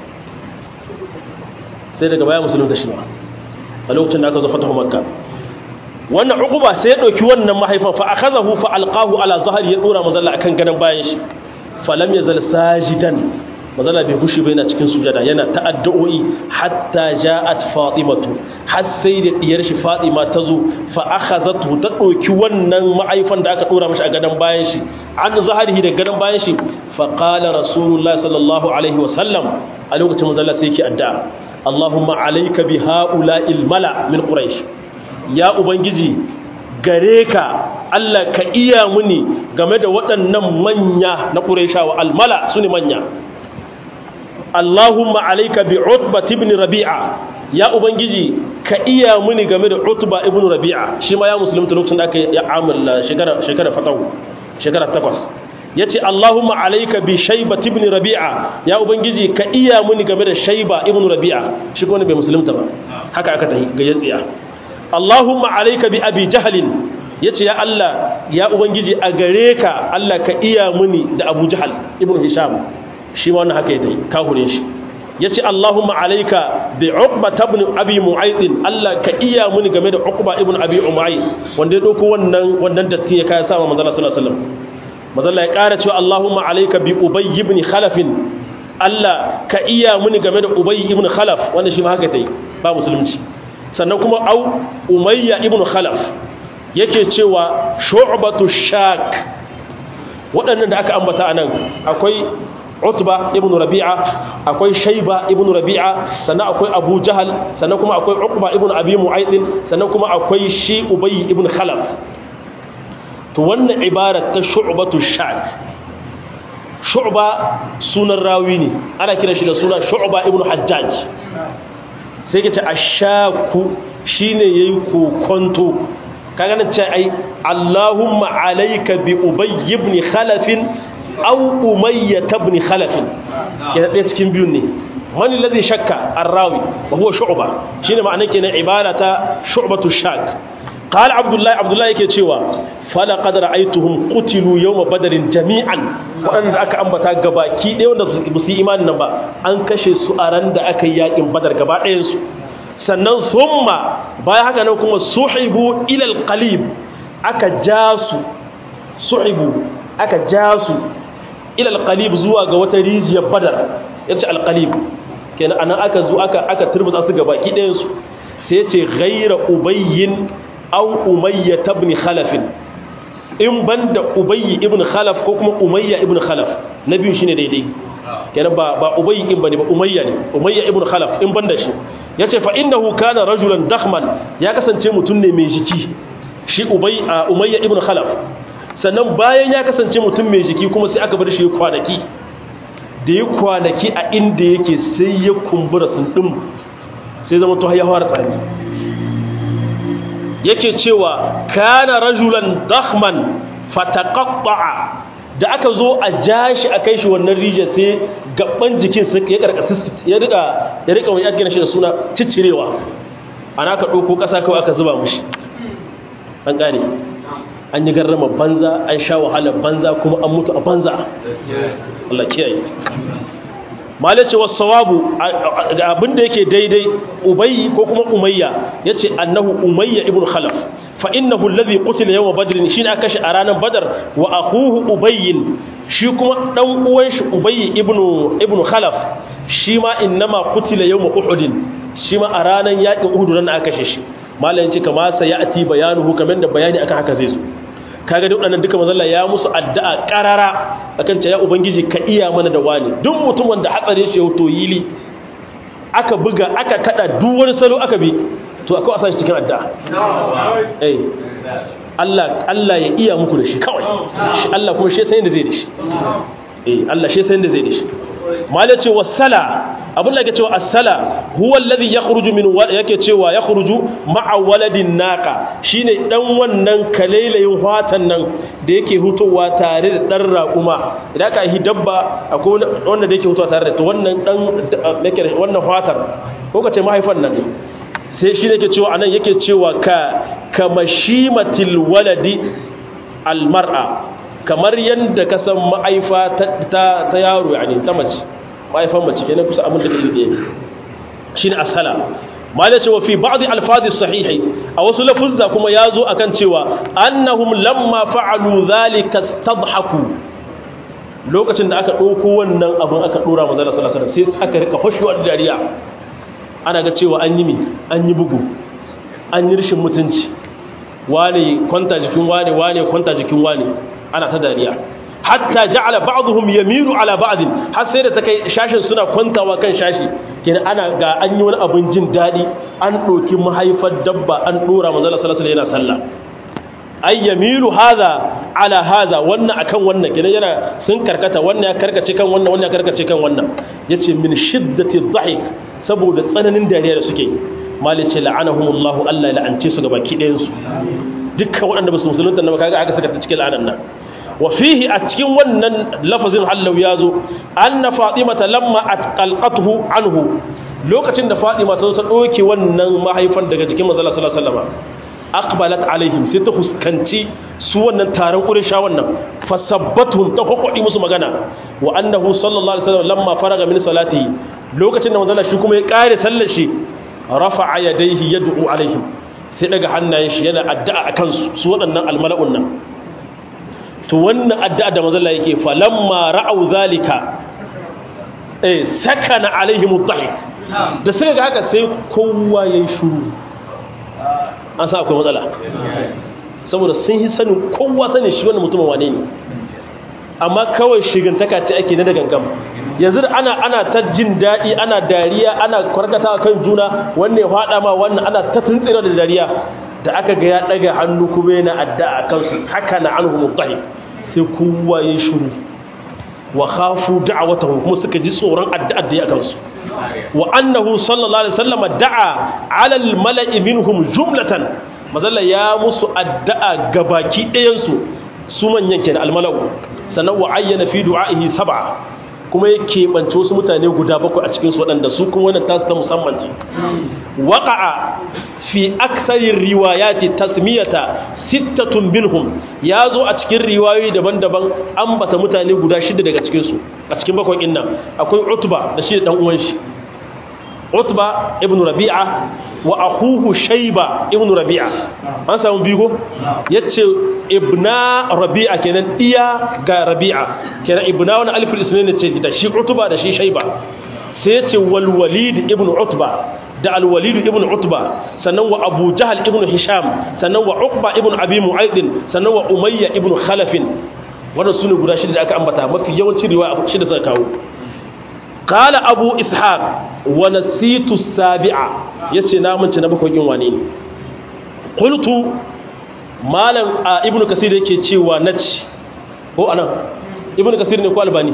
sai daga baya musulun da shi ba a lokacin da aka zo fatahu makka wannan uquba sai ya dauki wannan mahaifan fa akazahu fa alqahu ala zahri ya dora mazalla akan gadan bayan shi falam yazal sajidan mazalla bai gushi ba yana cikin sujada yana ta'addu'i hatta ja'at fatimatu har sai da diyar shi fatima ta zo fa akhazatu ta dauki wannan mahaifan da aka dora mashi a gadan bayan shi an zahrihi da gadan bayan shi fa qala rasulullahi sallallahu alaihi wasallam a lokacin mazalla sai yake addu'a Allahumma alayka bi ha'ula'il mala min quraish ya ubangiji gare ka Allah ka iya muni game da waɗannan manya na ƙurayshawa almala su ne manya Allahumma alaika bi utba ibn rabi'a ya ubangiji ka iya muni game da utba ibn rabi'a shi ma ya musulunta lokacin da aka ya amalla shekara shekara fatahu shekara takwas yace Allahumma alaika bi shayba ibn rabi'a ya ubangiji ka iya muni game da shayba ibn rabi'a shi ko ne bai musulunta ba haka aka tahi ga yatsiya Allahumma alaika bi abi jahalin yace ya Allah ya ubangiji a gare ka Allah ka iya muni da Abu Jahal ibn Hisham shi ma wannan haka yake kahurin shi yace Allahumma alaika bi Uqba ibn Abi Mu'ayth Allah ka iya muni game da Uqba ibn Abi Umayy wanda ya dauko wannan wannan datti ya kai sama manzo sallallahu alaihi wasallam mazalla ya ƙara cewa Allahumma alayka bi ubay ibn khalaf Allah ka iya muni game da ubay ibn khalaf wanda shi ma haka tai ba musulunci sannan kuma au umayya ibn khalaf yake cewa shu'batu shak waɗannan da aka ambata anan akwai utba ibn rabi'a akwai shayba ibn rabi'a sannan akwai abu jahal sannan kuma akwai uqba ibn abi mu'ayd sannan kuma akwai shi ubay ibn khalaf to wannan ibarat ta shu'batu shak shu'ba sunan rawi ne ana kira shi da suna shu'ba ibn hajjaj sai kace ashaku shine yayi kokonto kaga nan ce ai Allahumma alayka bi ubay ibn khalaf aw umayya ibn khalaf yana ɗaya cikin biyun ne man alladhi shakka ar-rawi wa huwa shu'ba shine ma'anar kenan ibada ta shu'batu shak قال عبد الله عبد الله yake cewa fala qad ra'aytuhum qutilu yawm badrin jami'an wanda aka ambata gabaki ɗaya wanda ba su yi imanin nan ba an kashe su a ran da aka yi yakin badar gaba ɗayan su sannan summa bayan haka nan kuma suhibu ila alqalib aka ja su suhibu aka ja su ila alqalib zuwa ga wata rijiyar badar yace alqalib kenan anan aka zo aka aka turbuta su gabaki ɗayan su sai yace ghayra ubayyin aw umayya ibn khalaf in banda ubayy ibn khalaf ko kuma umayya ibn khalaf na biyu shine daidai kenan ba ba ubayy in bane ba umayya ne umayya ibn khalaf in banda shi yace fa innahu kana rajulan dakhman ya kasance mutum ne mai jiki shi ubay umayya ibn khalaf sannan bayan ya kasance mutum mai jiki kuma sai aka bar shi kwanaki da ya kwanaki a inda yake sai ya kumbura sun din sai zama to ya fara tsami yake cewa kana rajulan dakhman fataqatta'a da aka zo a jashi a kai shi wannan rijiyar sai gaban jikin sai ya karkasa ya rika ya rika wani yake shi da suna ciccirewa ana ka dauko kasa kawai aka zuba mushi an gane an yi garrama banza an sha wahala banza kuma an mutu a banza Allah kiyaye malace wasu sawabu abinda yake daidai ubayyi ko kuma umayya ya ce annahu umayya ibn khalaf fa innahu alladhi qutila yawma badr shine aka shi a ranar badar wa akhuhu ubayyin shi kuma dan uwan shi ubayyi ibn ibn khalaf shi ma innama qutila yawma uhud shi ma a ranar yakin uhud ran aka kashe shi malayin ce kama sa ya'ti bayanuhu kamar da bayani akan haka zai zo kaga duk waɗannan duka mazalla ya musu addu'a ƙarara akan ce ya ubangiji ka iya mana da wani duk mutum wanda hatsare shi ya wuto yili aka buga aka kada duk wani salo aka bi to akwai a sashi cikin addu'a eh Allah Allah ya iya muku da shi kawai shi Allah kuma shi sai da zai da shi eh Allah shi sai da zai da shi malai ce wasala abin da yake cewa as-sala huwa alladhi yakhruju min yake cewa yakhruju ma'a waladin naqa shine dan wannan kalailayin fatan nan da yake hutowa tare da dan raƙuma idan ka yi dabba akwai wanda da yake hutowa tare da to wannan dan yake wannan fatar ko kace mahaifan nan sai shi ne yake cewa anan yake cewa ka kamashimatil waladi almar'a kamar yadda ka san ma'aifa ta yaro yani ta mace ma'aifan mace kenan kusa abin da kake da shine asala malai cewa fi ba'd alfazi sahihi a wasu lafuzza kuma yazo akan cewa annahum lamma fa'alu dhalika istadhaku lokacin da aka dauko wannan abin aka dora manzo sallallahu alaihi wasallam sai aka rika hoshuwar dariya ana ga cewa an yi mi an yi bugu an yi rishin mutunci wane kwanta jikin wane wane kwanta jikin wane ana ta dariya hatta ja'ala ba'dhum yamilu ala ba'd har sai da ta kai shashin suna kwantawa kan shashi kenan ana ga an yi wani abin jin dadi an doki mahaifar dabba an dora manzo sallallahu alaihi yana sallah ay yamilu hadha ala hadha wannan akan wannan kenan yana sun karkata wannan ya karkace kan wannan wannan ya karkace kan wannan yace min shiddati dhahik saboda tsananin dariya da suke malice la'anahumullahu Allah ya la'ance su gabaki ɗayan su dukkan waɗanda ba su musulunta na kaga aka saka ta cikin la'anan nan wa fihi a cikin wannan lafazin hallau ya zo anna fatimata lamma atqalqatuhu anhu lokacin da fatima ta zo ta doke wannan mahaifan daga cikin manzo sallallahu alaihi wasallam aqbalat alaihim sai ta huskanci su wannan taron quraysha wannan fasabbatuhum ta kokodi musu magana wa annahu sallallahu alaihi wasallam lamma faraga min salati lokacin da manzo shi kuma ya kare sallar shi rafa'a yadayhi yad'u alaihim sai daga hannayen shi yana addu'a akan su su waɗannan almala'un nan to wannan addu'a da manzo Allah yake falamma ra'au zalika eh sakana alaihim ad-dhahik da sai ga haka sai kowa yayi shuru an sa akwai matsala saboda sun yi sanin kowa sanin shi wannan mutumin wane ne amma kawai shigantaka ce ake na da gangam yanzu da ana ana ta jin daɗi ana dariya ana kwarkata kan juna wannan ya faɗa ma wannan ana ta tuntsira da dariya da aka ga ya ɗaga hannu kuma yana addu'a kansu haka na anhu mutahik sai kowa ya shiru wa khafu da'awatahu kuma suka ji tsoron addu'ar da ya kansu wa annahu sallallahu alaihi wasallam da'a 'ala al-mala'i minhum jumlatan mazalla ya musu addu'a gabaki ɗayan su su manyan kenan al-mala'u sannan wa ayyana fi du'a'ihi sab'a kuma ya keɓance wasu mutane guda bakwai a cikinsu waɗanda su kuma wannan tasu ta musamman ce waƙa'a fi aksarin riwayati tasmiyata sittatun binhum ya zo a cikin riwayoyi daban-daban an bata mutane guda shida daga cikinsu a cikin bakwai ɗin nan akwai utba da shi da ɗan uwan shi utba ibn rabi'a wa akhuhu shayba ibn rabi'a an samu bigo yace ibna rabi'a kenan iya ga rabi'a kenan ibna wani alifin isnaini ce da shi utba da shi shayba sai yace wal walid ibn utba da al walid ibn utba sannan wa abu jahl ibn hisham sannan wa uqba ibn abi mu'ayd sannan wa umayya ibn khalaf wannan sune guda shida da aka ambata mafi yawancin riwaya shida suka kawo قال أبو إسحاق ونسيت السابعة يتي نامن تنبكو ينواني قلت مالا ابن كثير يكي تشيوى نتش هو أنا ابن كثير نكو ألباني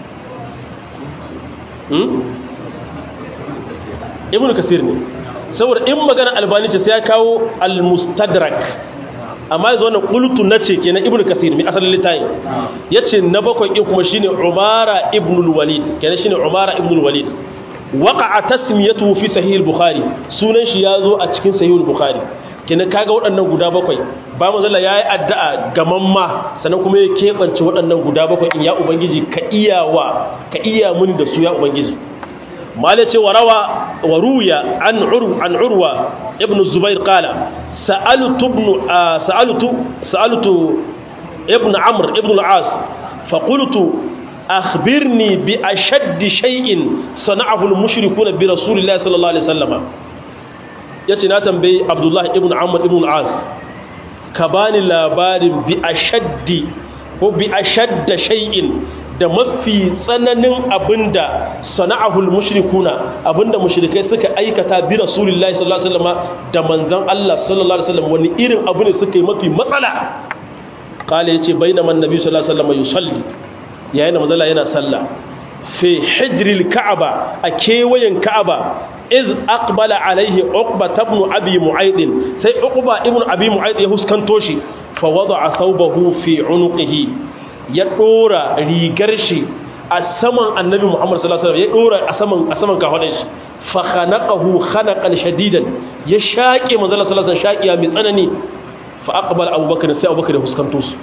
ابن كثير ne saboda in magana albani ce sai ya kawo al-mustadrak amma yanzu wannan qultu nace kenan ibnu kasir mai asalin litayin yace na bakwai din kuma shine umara ibn al-walid kenan shine umara ibn al-walid waqa'a tasmiyatuhu fi sahih al-bukhari sunan shi yazo a cikin sahih al-bukhari kenan kaga waɗannan guda bakwai ba manzo Allah yayi addu'a ga mamma sannan kuma ya kebance waɗannan guda bakwai in ya ubangiji ka iyawa ka iya mun da su ya ubangiji mala ce warawa waruya an uru an urwa ibn zubair qala sa'altu ibn sa'altu sa'altu ibn amr ibn al-as fa qultu akhbirni bi ashadd shay'in sana'ahu al-mushrikuna bi rasulillahi sallallahu alaihi wasallam yace na tambayi abdullah ibn amr ibn al-as ka bani labarin bi ashaddi ko bi ashadda shay'in da mafi tsananin abinda sana'ahul mushrikuna abinda mushrikai suka aikata bi rasulillahi sallallahu alaihi wasallam da manzon Allah sallallahu alaihi wasallam wani irin abu ne suka yi mafi matsala kale yace bainama annabi sallallahu alaihi wasallam yusalli yayin da manzon Allah yana sallah fi hijril ka'aba a kewayen ka'aba iz aqbala alaihi uqba ibn abi mu'ayd sai uqba ibn abi mu'ayd ya huskanto shi fa wada'a thawbahu fi unuqihi ya dora rigar shi a saman annabi Muhammad sallallahu alaihi wasallam ya dora a saman a saman kafadan shi fa khanaqahu khanaqan shadidan ya shaƙe manzo sallallahu alaihi wasallam shaƙiya mai tsanani fa aqbala abubakar sai abubakar ya huskanto su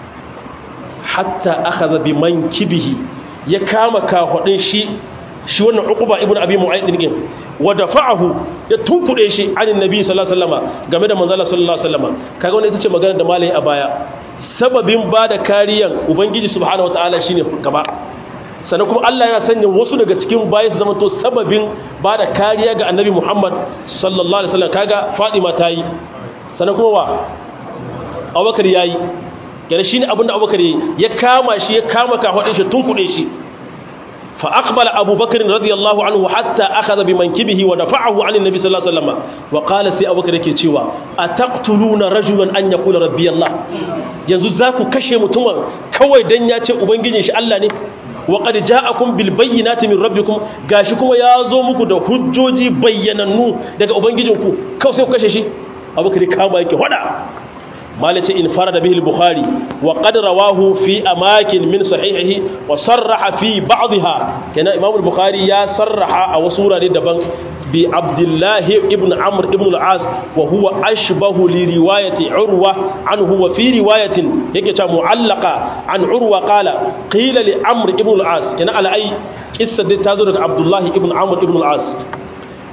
hatta akhadha bi mankibihi ya kama kafadin shi shi wannan uquba ibnu abi mu'ayd din wa dafa'ahu ya tunkude shi anin nabi sallallahu alaihi wasallam game da manzo sallallahu alaihi wasallam kaga wannan ita ce magana da malai a baya sababin bada kariyan ubangiji subhanahu wataala shine gaba sannan kuma Allah yana sanya wasu daga cikin bayi su zama to sababin bada kariya ga annabi Muhammad sallallahu alaihi wasallam kaga Fatima ta yi sannan kuma wa Abubakar yayi kenan shine abinda Abubakar ya kama shi ya kama kafadin shi tunkude shi فأقبل أبو بكر رضي الله عنه حتى أخذ بمنكبه ودفعه عن النبي صلى الله عليه وسلم وقال سي أبو بكر كيتشوا أتقتلون رجلا أن يقول ربي الله yanzu za ku kashe mutumin kawai dan ya ce ubangijin shi Allah ne wa qad ja'akum bil bayyinati min rabbikum gashi kuma ya zo muku da hujjoji bayyanannu daga ubangijinku kawai sai ku kashe shi abubakar kama yake hada مالك انفرد به البخاري وقد رواه في أماكن من صحيحه وصرح في بعضها كان إمام البخاري يا صرح أو سورة دبن بعبد الله ابن عمرو ابن العاص وهو أشبه لرواية عروة عنه وفي رواية يكتا معلقة عن عروة قال قيل لعمرو ابن العاص كان على أي قصة تازر عبد الله ابن عمرو ابن العاص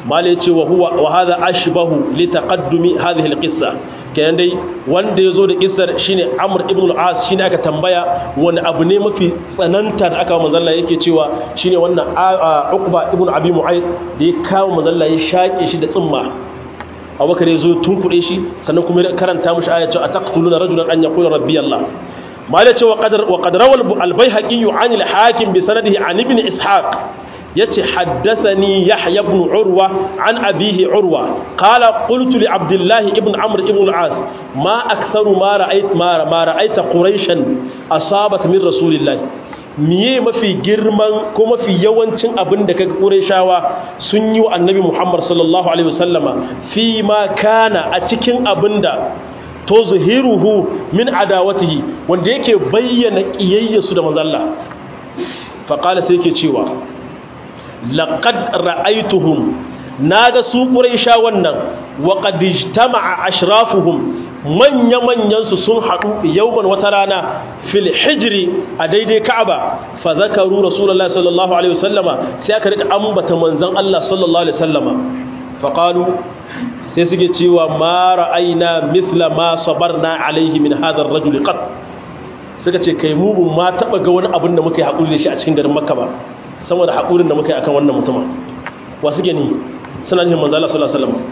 mala yace wa huwa wa hadha ashbahu li taqaddumi hadhihi alqissa kenan dai wanda yazo da kissar shine Amr ibn al-As shine aka tambaya wani abu ne mafi tsananta da aka manzo Allah yake cewa shine wannan Uqba ibn Abi Mu'ayd da ya kawo manzo Allah ya shake shi da tsimma Abubakar yazo tunkuɗe shi sannan kuma ya karanta mushi ayatu ataqtuluna rajulan an yaqula rabbi Allah mala yace wa qadar wa qad rawal al-Baihaqi 'an al-Hakim bi sanadihi 'an ibn Ishaq yace haddathani yahya ibn urwa an abihi urwa qala qultu li abdullah ibn amr ibn al-as ma aktharu ma ra'ayt ma ma ra'ayta quraishan asabat min rasulillah miye mafi girman ko mafi yawancin abin da kaga qurayshawa sun yi wa annabi muhammad sallallahu alaihi wasallama fi ma kana a cikin abinda to zuhiruhu min adawatihi wanda yake bayyana kiyayyasu da manzo Allah fa qala sai yake cewa laqad ra'aytuhum naga su quraisha wannan wa qad ijtama'a ashrafuhum manya manyan su sun hadu yawman wata rana fil hijri a daidai ka'aba fa zakaru rasulullahi sallallahu alaihi wasallama sai aka rika ambata manzon Allah sallallahu alaihi wasallama fa qalu sai suke cewa ma ra'ayna mithla ma sabarna alaihi min hadha ar-rajul qat suka ce kai mu ma taba ga wani abin da muka yi hakuri da shi a cikin garin makka ba saboda haƙurin da muka yi akan wannan mutuma wa suke ni suna nufin manzala sallallahu alaihi wasallam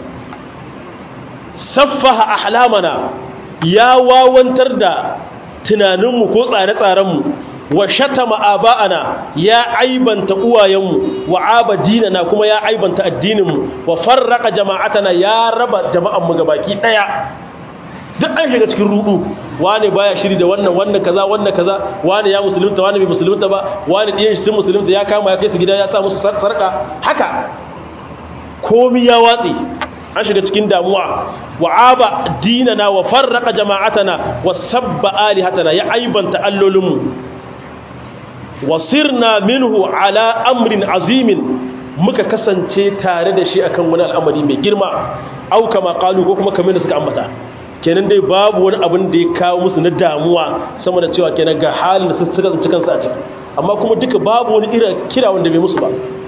saffaha ahlamana ya wawantar da tunaninmu ko tsare-tsarenmu wa shatama aba'ana ya aibanta uwayenmu wa abadinana kuma ya aibanta addininmu wa farraka jama'atana ya raba jama'anmu gabaki daya duk an shiga cikin rudu wane baya shiri da wannan wannan kaza wannan kaza wane ya musulunta wane bai musulunta ba wane ɗiyan shi sun musulunta ya kama ya kai su gida ya sa musu sarka haka komi ya watsi an shiga cikin damuwa wa aba dinana wa farraka jama'atana wa sabba alihatana ya aibanta allolinmu wa sirna minhu ala amrin azimin muka kasance tare da shi akan wani al'amari mai girma au kama qalu ko kuma kamar da suka ambata kenan dai babu wani abin da ya kawo musu na damuwa sama da cewa kenan ga halin da suka tsinci kansu a ciki amma kuma duka babu wani irin kira wanda bai musu ba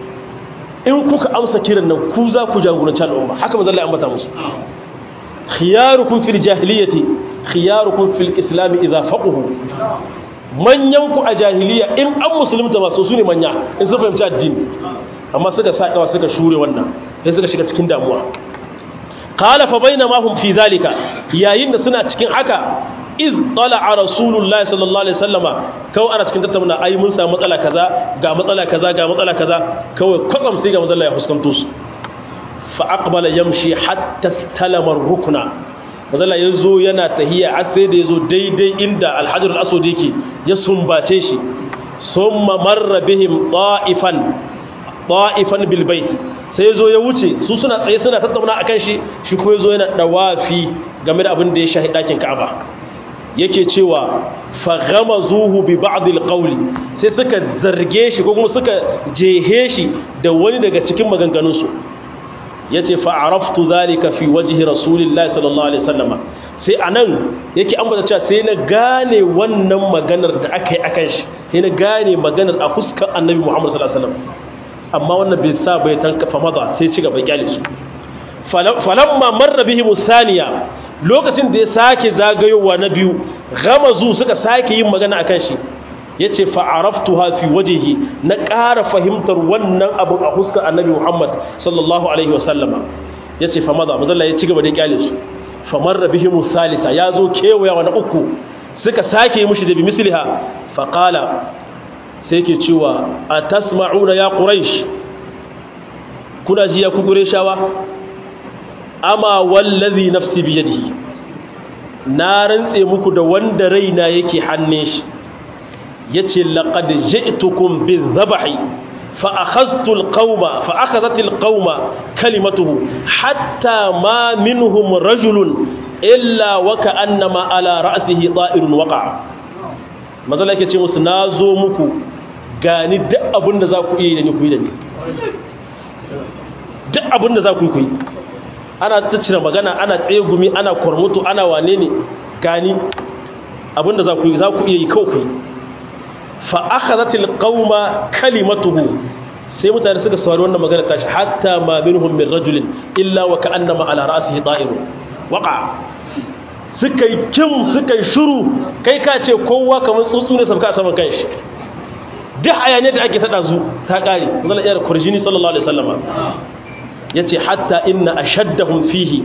in kuka amsa kiran nan ku za ku jagoranci al'umma haka manzo Allah ya ambata musu khiyarukum fil jahiliyyati khiyarukum fil islam idza faqahu manyan ku a jahiliya in an musulunta ba so su ne manya in sun fahimci addini amma suka sakawa suka shure wannan sai suka shiga cikin damuwa qala fa bainama hum fi zalika yayin da suna cikin haka iz tala'a rasulullahi sallallahu alaihi wasallama kawai ana cikin tattauna ai mun samu matsala kaza ga matsala kaza ga matsala kaza kawai kwatsam sai ga matsala ya fuskanto su fa aqbala yamshi hatta istalama rukna matsala ya zo yana tahiya har sai da ya zo daidai inda alhajar al'asod yake ya sumbace shi summa marra bihim ta'ifan ta'ifan bil bait sai zo ya wuce su suna tsaye suna tattauna akan shi shi ko yazo yana dawafi game da abin da ya shahi dakin Ka'aba yake cewa fa ghamazuhu bi ba'd al sai suka zarge shi ko kuma suka jehe shi da wani daga cikin maganganun su yace fa araftu zalika fi wajhi rasulillahi sallallahu alaihi wasallama sai anan yake ambata cewa sai na gane wannan maganar da aka yi akan shi sai na gane maganar a fuskar annabi Muhammad sallallahu alaihi wasallam amma wannan bai sa bai tankafa maza sai ci gaba kyale su falamma marra bihi musaniya lokacin da ya sake zagayowa na biyu gamazu suka sake yin magana akan shi yace fa araftuha fi wajhihi na ƙara fahimtar wannan abun a huskar annabi Muhammad sallallahu alaihi wasallama yace fa maza mazalla ya ci gaba da kyale su fa marra bihi musalisa yazo kewaya na uku suka sake yi mushi da bi misliha fa qala sai ke cewa a tasma'una ya ƙuraish kuna ji ya kukure shawa ama wallazi nafsi biyadihi na rantse muku da wanda raina yake hannun shi yace laqad ji'tukum bizabhi fa akhadhtu alqawma fa akhadhat alqawma kalimatuhu hatta ma minhum rajulun illa wa ka'annama ala ra'sihi ta'irun waqa mazala yake ce musu na zo muku gani duk abin da za ku iya yi da ni ku yi da ni duk abin da za ku yi ku yi ana ta cire magana ana tsegumi ana kwarmutu ana wane ne gani abin da za ku yi za ku iya yi kawai ku yi fa aka zatil ƙauma kalimatuhu sai mutane suka saurari wannan magana tashi hatta ma minhum min rajulin illa wa ka'annama ala ra'sihi ta'irun waqa suka yi kim suka yi shuru kai ka ce kowa kamar tsuntsu ne sabka saman kanshi duk hayaniyar da ake tada zu ta kare zalla iya kurjini sallallahu alaihi wasallama yace hatta inna ashaddahum fihi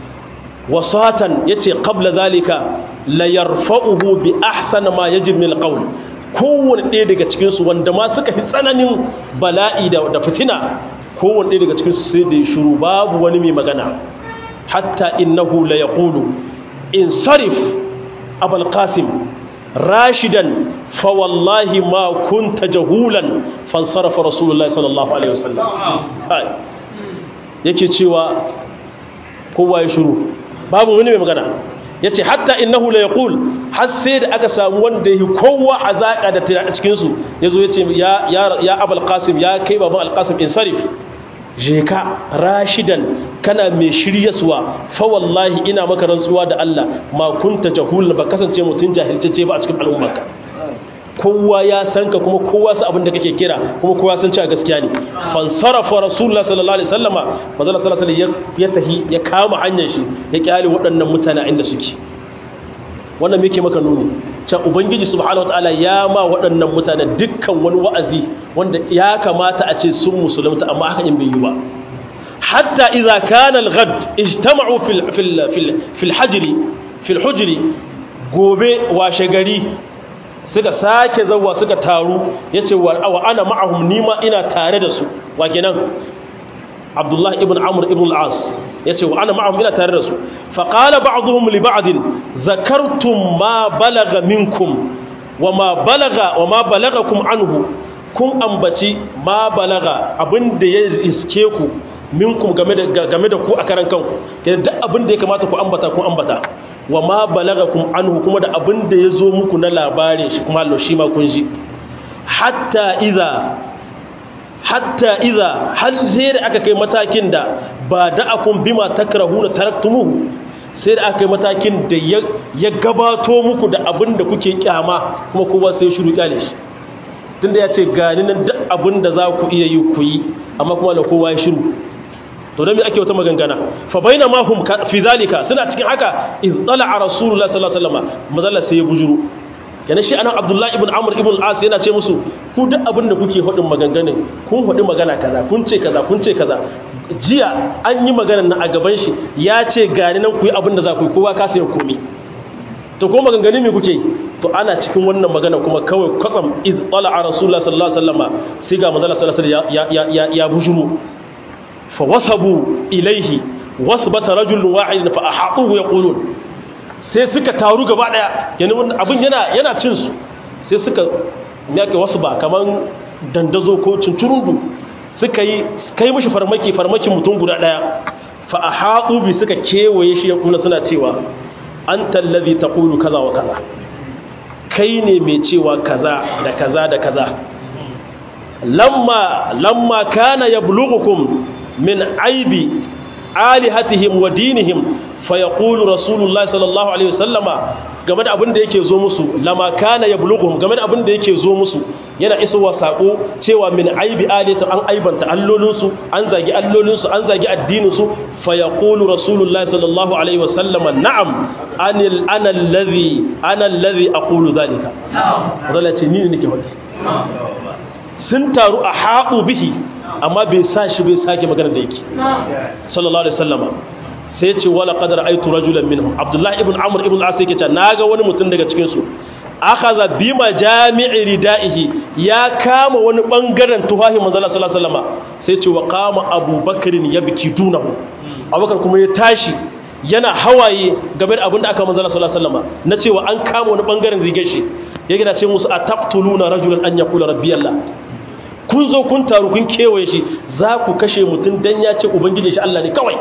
wasatan yace qabla zalika la yarfa'uhu bi ahsana ma yajib min alqawl kowanne ɗaya daga cikin su wanda ma suka fi tsananin bala'i da da fitina kowanne ɗaya daga cikin su sai da shiru babu wani mai magana hatta innahu la yaqulu insarif abul qasim rashidan fa wallahi ma kunta jahulan fansarafa rasulullahi sallallahu alaihi wasallam kai yake cewa kowa ya shiru babu wani mai magana yace hatta innahu la yaqul har sai da aka samu wanda yi kowa azaka da tana a cikin su yazo yace ya ya ya abul qasim ya kai baban al qasim insarif je ka rashidan kana mai shiryaswa fa wallahi ina maka rantsuwa da Allah ma kunta jahul ba kasance mutun jahilcece ba a cikin al'ummarka kowa ya san ka kuma kowa sa abin da kake kira kuma kowa san cewa gaskiya ne fansarafa rasulullah sallallahu alaihi wasallama manzo sallallahu alaihi ya tahi ya kama hanyar shi ya kyale waɗannan mutane inda suke wannan me yake maka nuni cewa ubangiji subhanahu wataala ya ma waɗannan mutane dukkan wani wa'azi wanda ya kamata a ce sun musulunta amma haka in bai yi ba hatta idza kana al-ghad ijtama'u fil fil fil fil hajri fil hujri gobe washe gari suka sake zauwa suka taru ya ce wa ana ma'ahum nima ina tare da su wa kenan abdullahi ibn amur ibn al'as ya ce wa ana ma'ahum ina tare da su faƙala ba'aduhum li ba'adin zakartum ma balaga minkum wa ma balaga wa ma balaga kum anhu kun ambaci ma balaga abin da ya iske ku minkum game da game da ku a karan kanku kenan duk abin da ya kamata ku ambata ku ambata wa ma balagakum anhu kuma da abin da ya zo muku na labarin shi kuma Allah shi ma kun ji hatta idza hatta idza hal sai da aka kai matakin da ba da'akum bima takrahuna taraktumuhu sai da aka kai matakin da ya gabato muku da abin da kuke kyama kuma kowa sai shiru kyale shi tunda ya ce gani nan duk abin da za ku iya yi ku yi amma kuma da kowa ya shiru to dan me ake wata magangana fa baina ma hum fi zalika suna cikin haka iz tala'a rasulullah sallallahu alaihi wasallam mazalla sai ya bujuru kenan shi anan abdullahi ibn amr ibn al-as yana ce musu ku duk abin da kuke faɗin maganganun kun faɗi magana kaza kun ce kaza kun ce kaza jiya an yi maganar nan a gaban shi ya ce gani nan ku yi abin da za ku yi kowa ka sayar komi to ko maganganun me kuke to ana cikin wannan magana kuma kawai kwatsam iz tala'a rasulullah sallallahu alaihi wasallam sai ga manzala sallallahu alaihi wasallam ya ya ya bujuru fawasabu ilaihi wasbata rajulun wahidin fa ahatuhu yaqulun sai suka taru gaba daya yana abin yana yana cin su sai suka yake wasu ba kaman dandazo ko cincurundu suka yi kai mishi farmaki farmakin mutum guda daya fa ahatu bi suka kewaye shi kuma suna cewa anta allazi taqulu kaza wa kaza kai ne mai cewa kaza da kaza da kaza lamma lamma kana yablughukum min aibi alihatihim wa dinihim fa yaqulu rasulullahi sallallahu alaihi wasallama game da abin da yake zo musu lama kana yablughuhum game da abin da yake zo musu yana isowa sako cewa min aibi alihata an aibanta allolinsu an zagi allolinsu an zagi addininsu fa yaqulu rasulullahi sallallahu alaihi wasallama na'am anil ana alladhi ana alladhi aqulu dhalika na'am zalla ce ni ne nake faɗi sun taru a haɓu bihi amma bai sa shi bai sake magana da yake sallallahu alaihi wasallama sai ce wala qadar aitu rajulan minhum abdullahi ibn amr ibn al-as yake cewa naga wani mutum daga cikin su akhadha bi majami'i ridaihi ya kama wani bangaren tufahi manzo sallallahu alaihi wasallama sai ce wa qama abubakar yabki dunahu abubakar kuma ya tashi yana hawaye game da abin da aka manzala sallallahu alaihi wasallam na cewa an kama wani bangaren rigar shi ya gina ce musu ataqtuluna rajulan an yaqula rabbi allah kun zo kun taru kun kewaye shi za ku kashe mutum dan ya ce ubangiji shi Allah ne kawai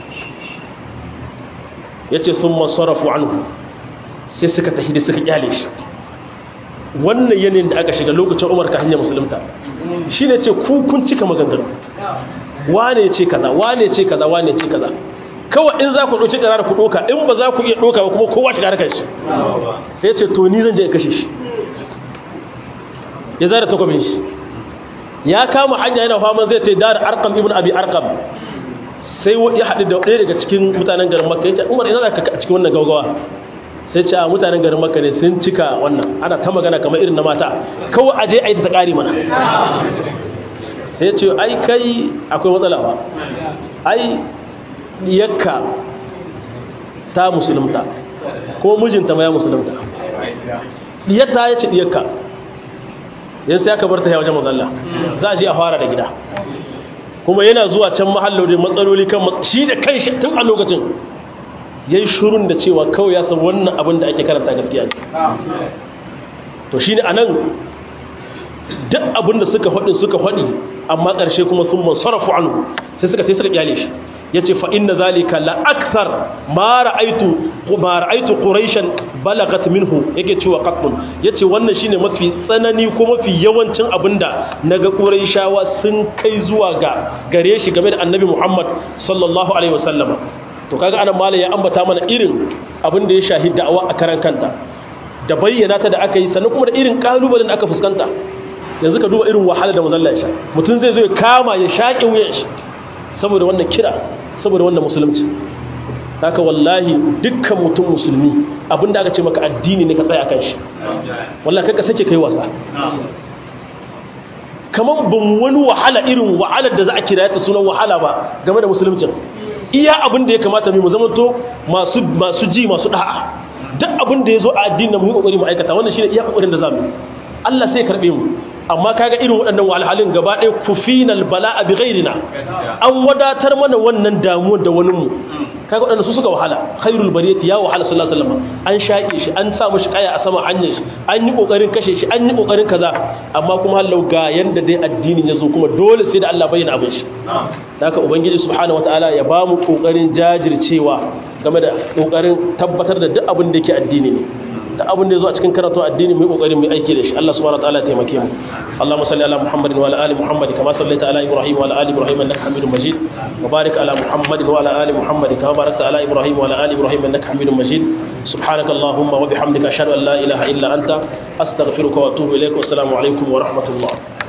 yace summa sarafu anhu sai suka tafi da suka kyale shi wannan yanayin da aka shiga lokacin Umar ka hanya musulunta shine ce ku kun cika maganganu wane ce kaza wane ce kaza wane ce kaza kawai in za ku ɗauki ƙarar ku ɗoka in ba za ku iya ɗoka ba kuma kowa shiga harkar shi sai ce to ni zan je kashe shi ya zara takwabin shi ya kama hanya yana fama zai ta dar arqam ibn abi arqam sai ya haɗu da ɗaya daga cikin mutanen garin makka ya ce umar ina za ka cikin wannan gaugawa sai ce a mutanen garin makka ne sun cika wannan ana ta magana kamar irin na mata kawai aje a yi ta ƙari mana sai ce ai kai akwai matsala ba ai yakka ta musulunta ko mijinta ma ya musulunta diyatta ya ce diyakka yanzu sai aka bar ta ya wajen mazalla za a je a fara da gida kuma yana zuwa can mahallo da matsaloli kan shi da kan shi tun a lokacin ya yi shurun da cewa kawai ya san wannan abin da ake karanta gaskiya ne to shi ne a nan duk abin da suka faɗi suka faɗi amma ƙarshe kuma sun man sarrafa anu sai suka tai suka kyale shi ya ce fa'in na zalika la'aksar ma ra'aitu ƙuraishen balagat minhu yake cewa ƙaƙun ya ce wannan shine mafi tsanani ko mafi yawancin abin da na ga ƙuraishawa sun kai zuwa ga gare shi game da annabi muhammad sallallahu alaihi wasallama to kaga anan mala ya ambata mana irin abin da ya shahi da'awa a karan kanta da bayyana ta da aka yi sannan kuma da irin ƙalubalen da aka fuskanta yanzu ka duba irin wahala da mazalla ya sha mutum zai zo ya kama ya shaƙe wuyan shi saboda wannan kira saboda wannan musulunci haka wallahi dukkan mutum musulmi abinda aka ce maka addini ne ka tsaya kan shi wallahi kai ka sake kai wasa kamar ban wani wahala irin wahalar da za a kira ta sunan wahala ba game da musuluncin iya abin da ya kamata mu zamanto masu masu ji masu da'a duk abin da ya zo a addinin mu yi kokari mu aikata wannan shine iya kokarin da zamu Allah sai ya karbe mu amma kaga irin waɗannan wahalhalin gaba ɗaya kufinal bala'a bi ghairina an wadatar mana wannan damuwar da wani mu kaga waɗanda su suka wahala khairul bariyati ya wahala sallallahu alaihi wasallam an shaƙe shi an sa mishi kaya a sama hanyar shi an yi kokarin kashe shi an yi kokarin kaza amma kuma hallau ga yanda dai addinin ya zo kuma dole sai da Allah bayyana abin shi haka ubangiji subhanahu wataala ya ba mu kokarin jajircewa game da kokarin tabbatar da duk abin da yake addini ne da abin da ya zo a cikin karatu addini mai kokarin mai aiki da shi Allah subhanahu wa ta'ala ya taimake mu Allahumma salli ala Muhammadin wa ala ali Muhammad kama sallaita ala Ibrahim wa ala ali Ibrahim innaka Hamidum Majid wa barik ala Muhammadin wa ala ali Muhammad kama barakta ala Ibrahim wa ala ali Ibrahim innaka Hamidum Majid subhanaka Allahumma wa bihamdika ashhadu an la ilaha illa anta astaghfiruka wa atubu ilaik wa assalamu alaikum wa rahmatullah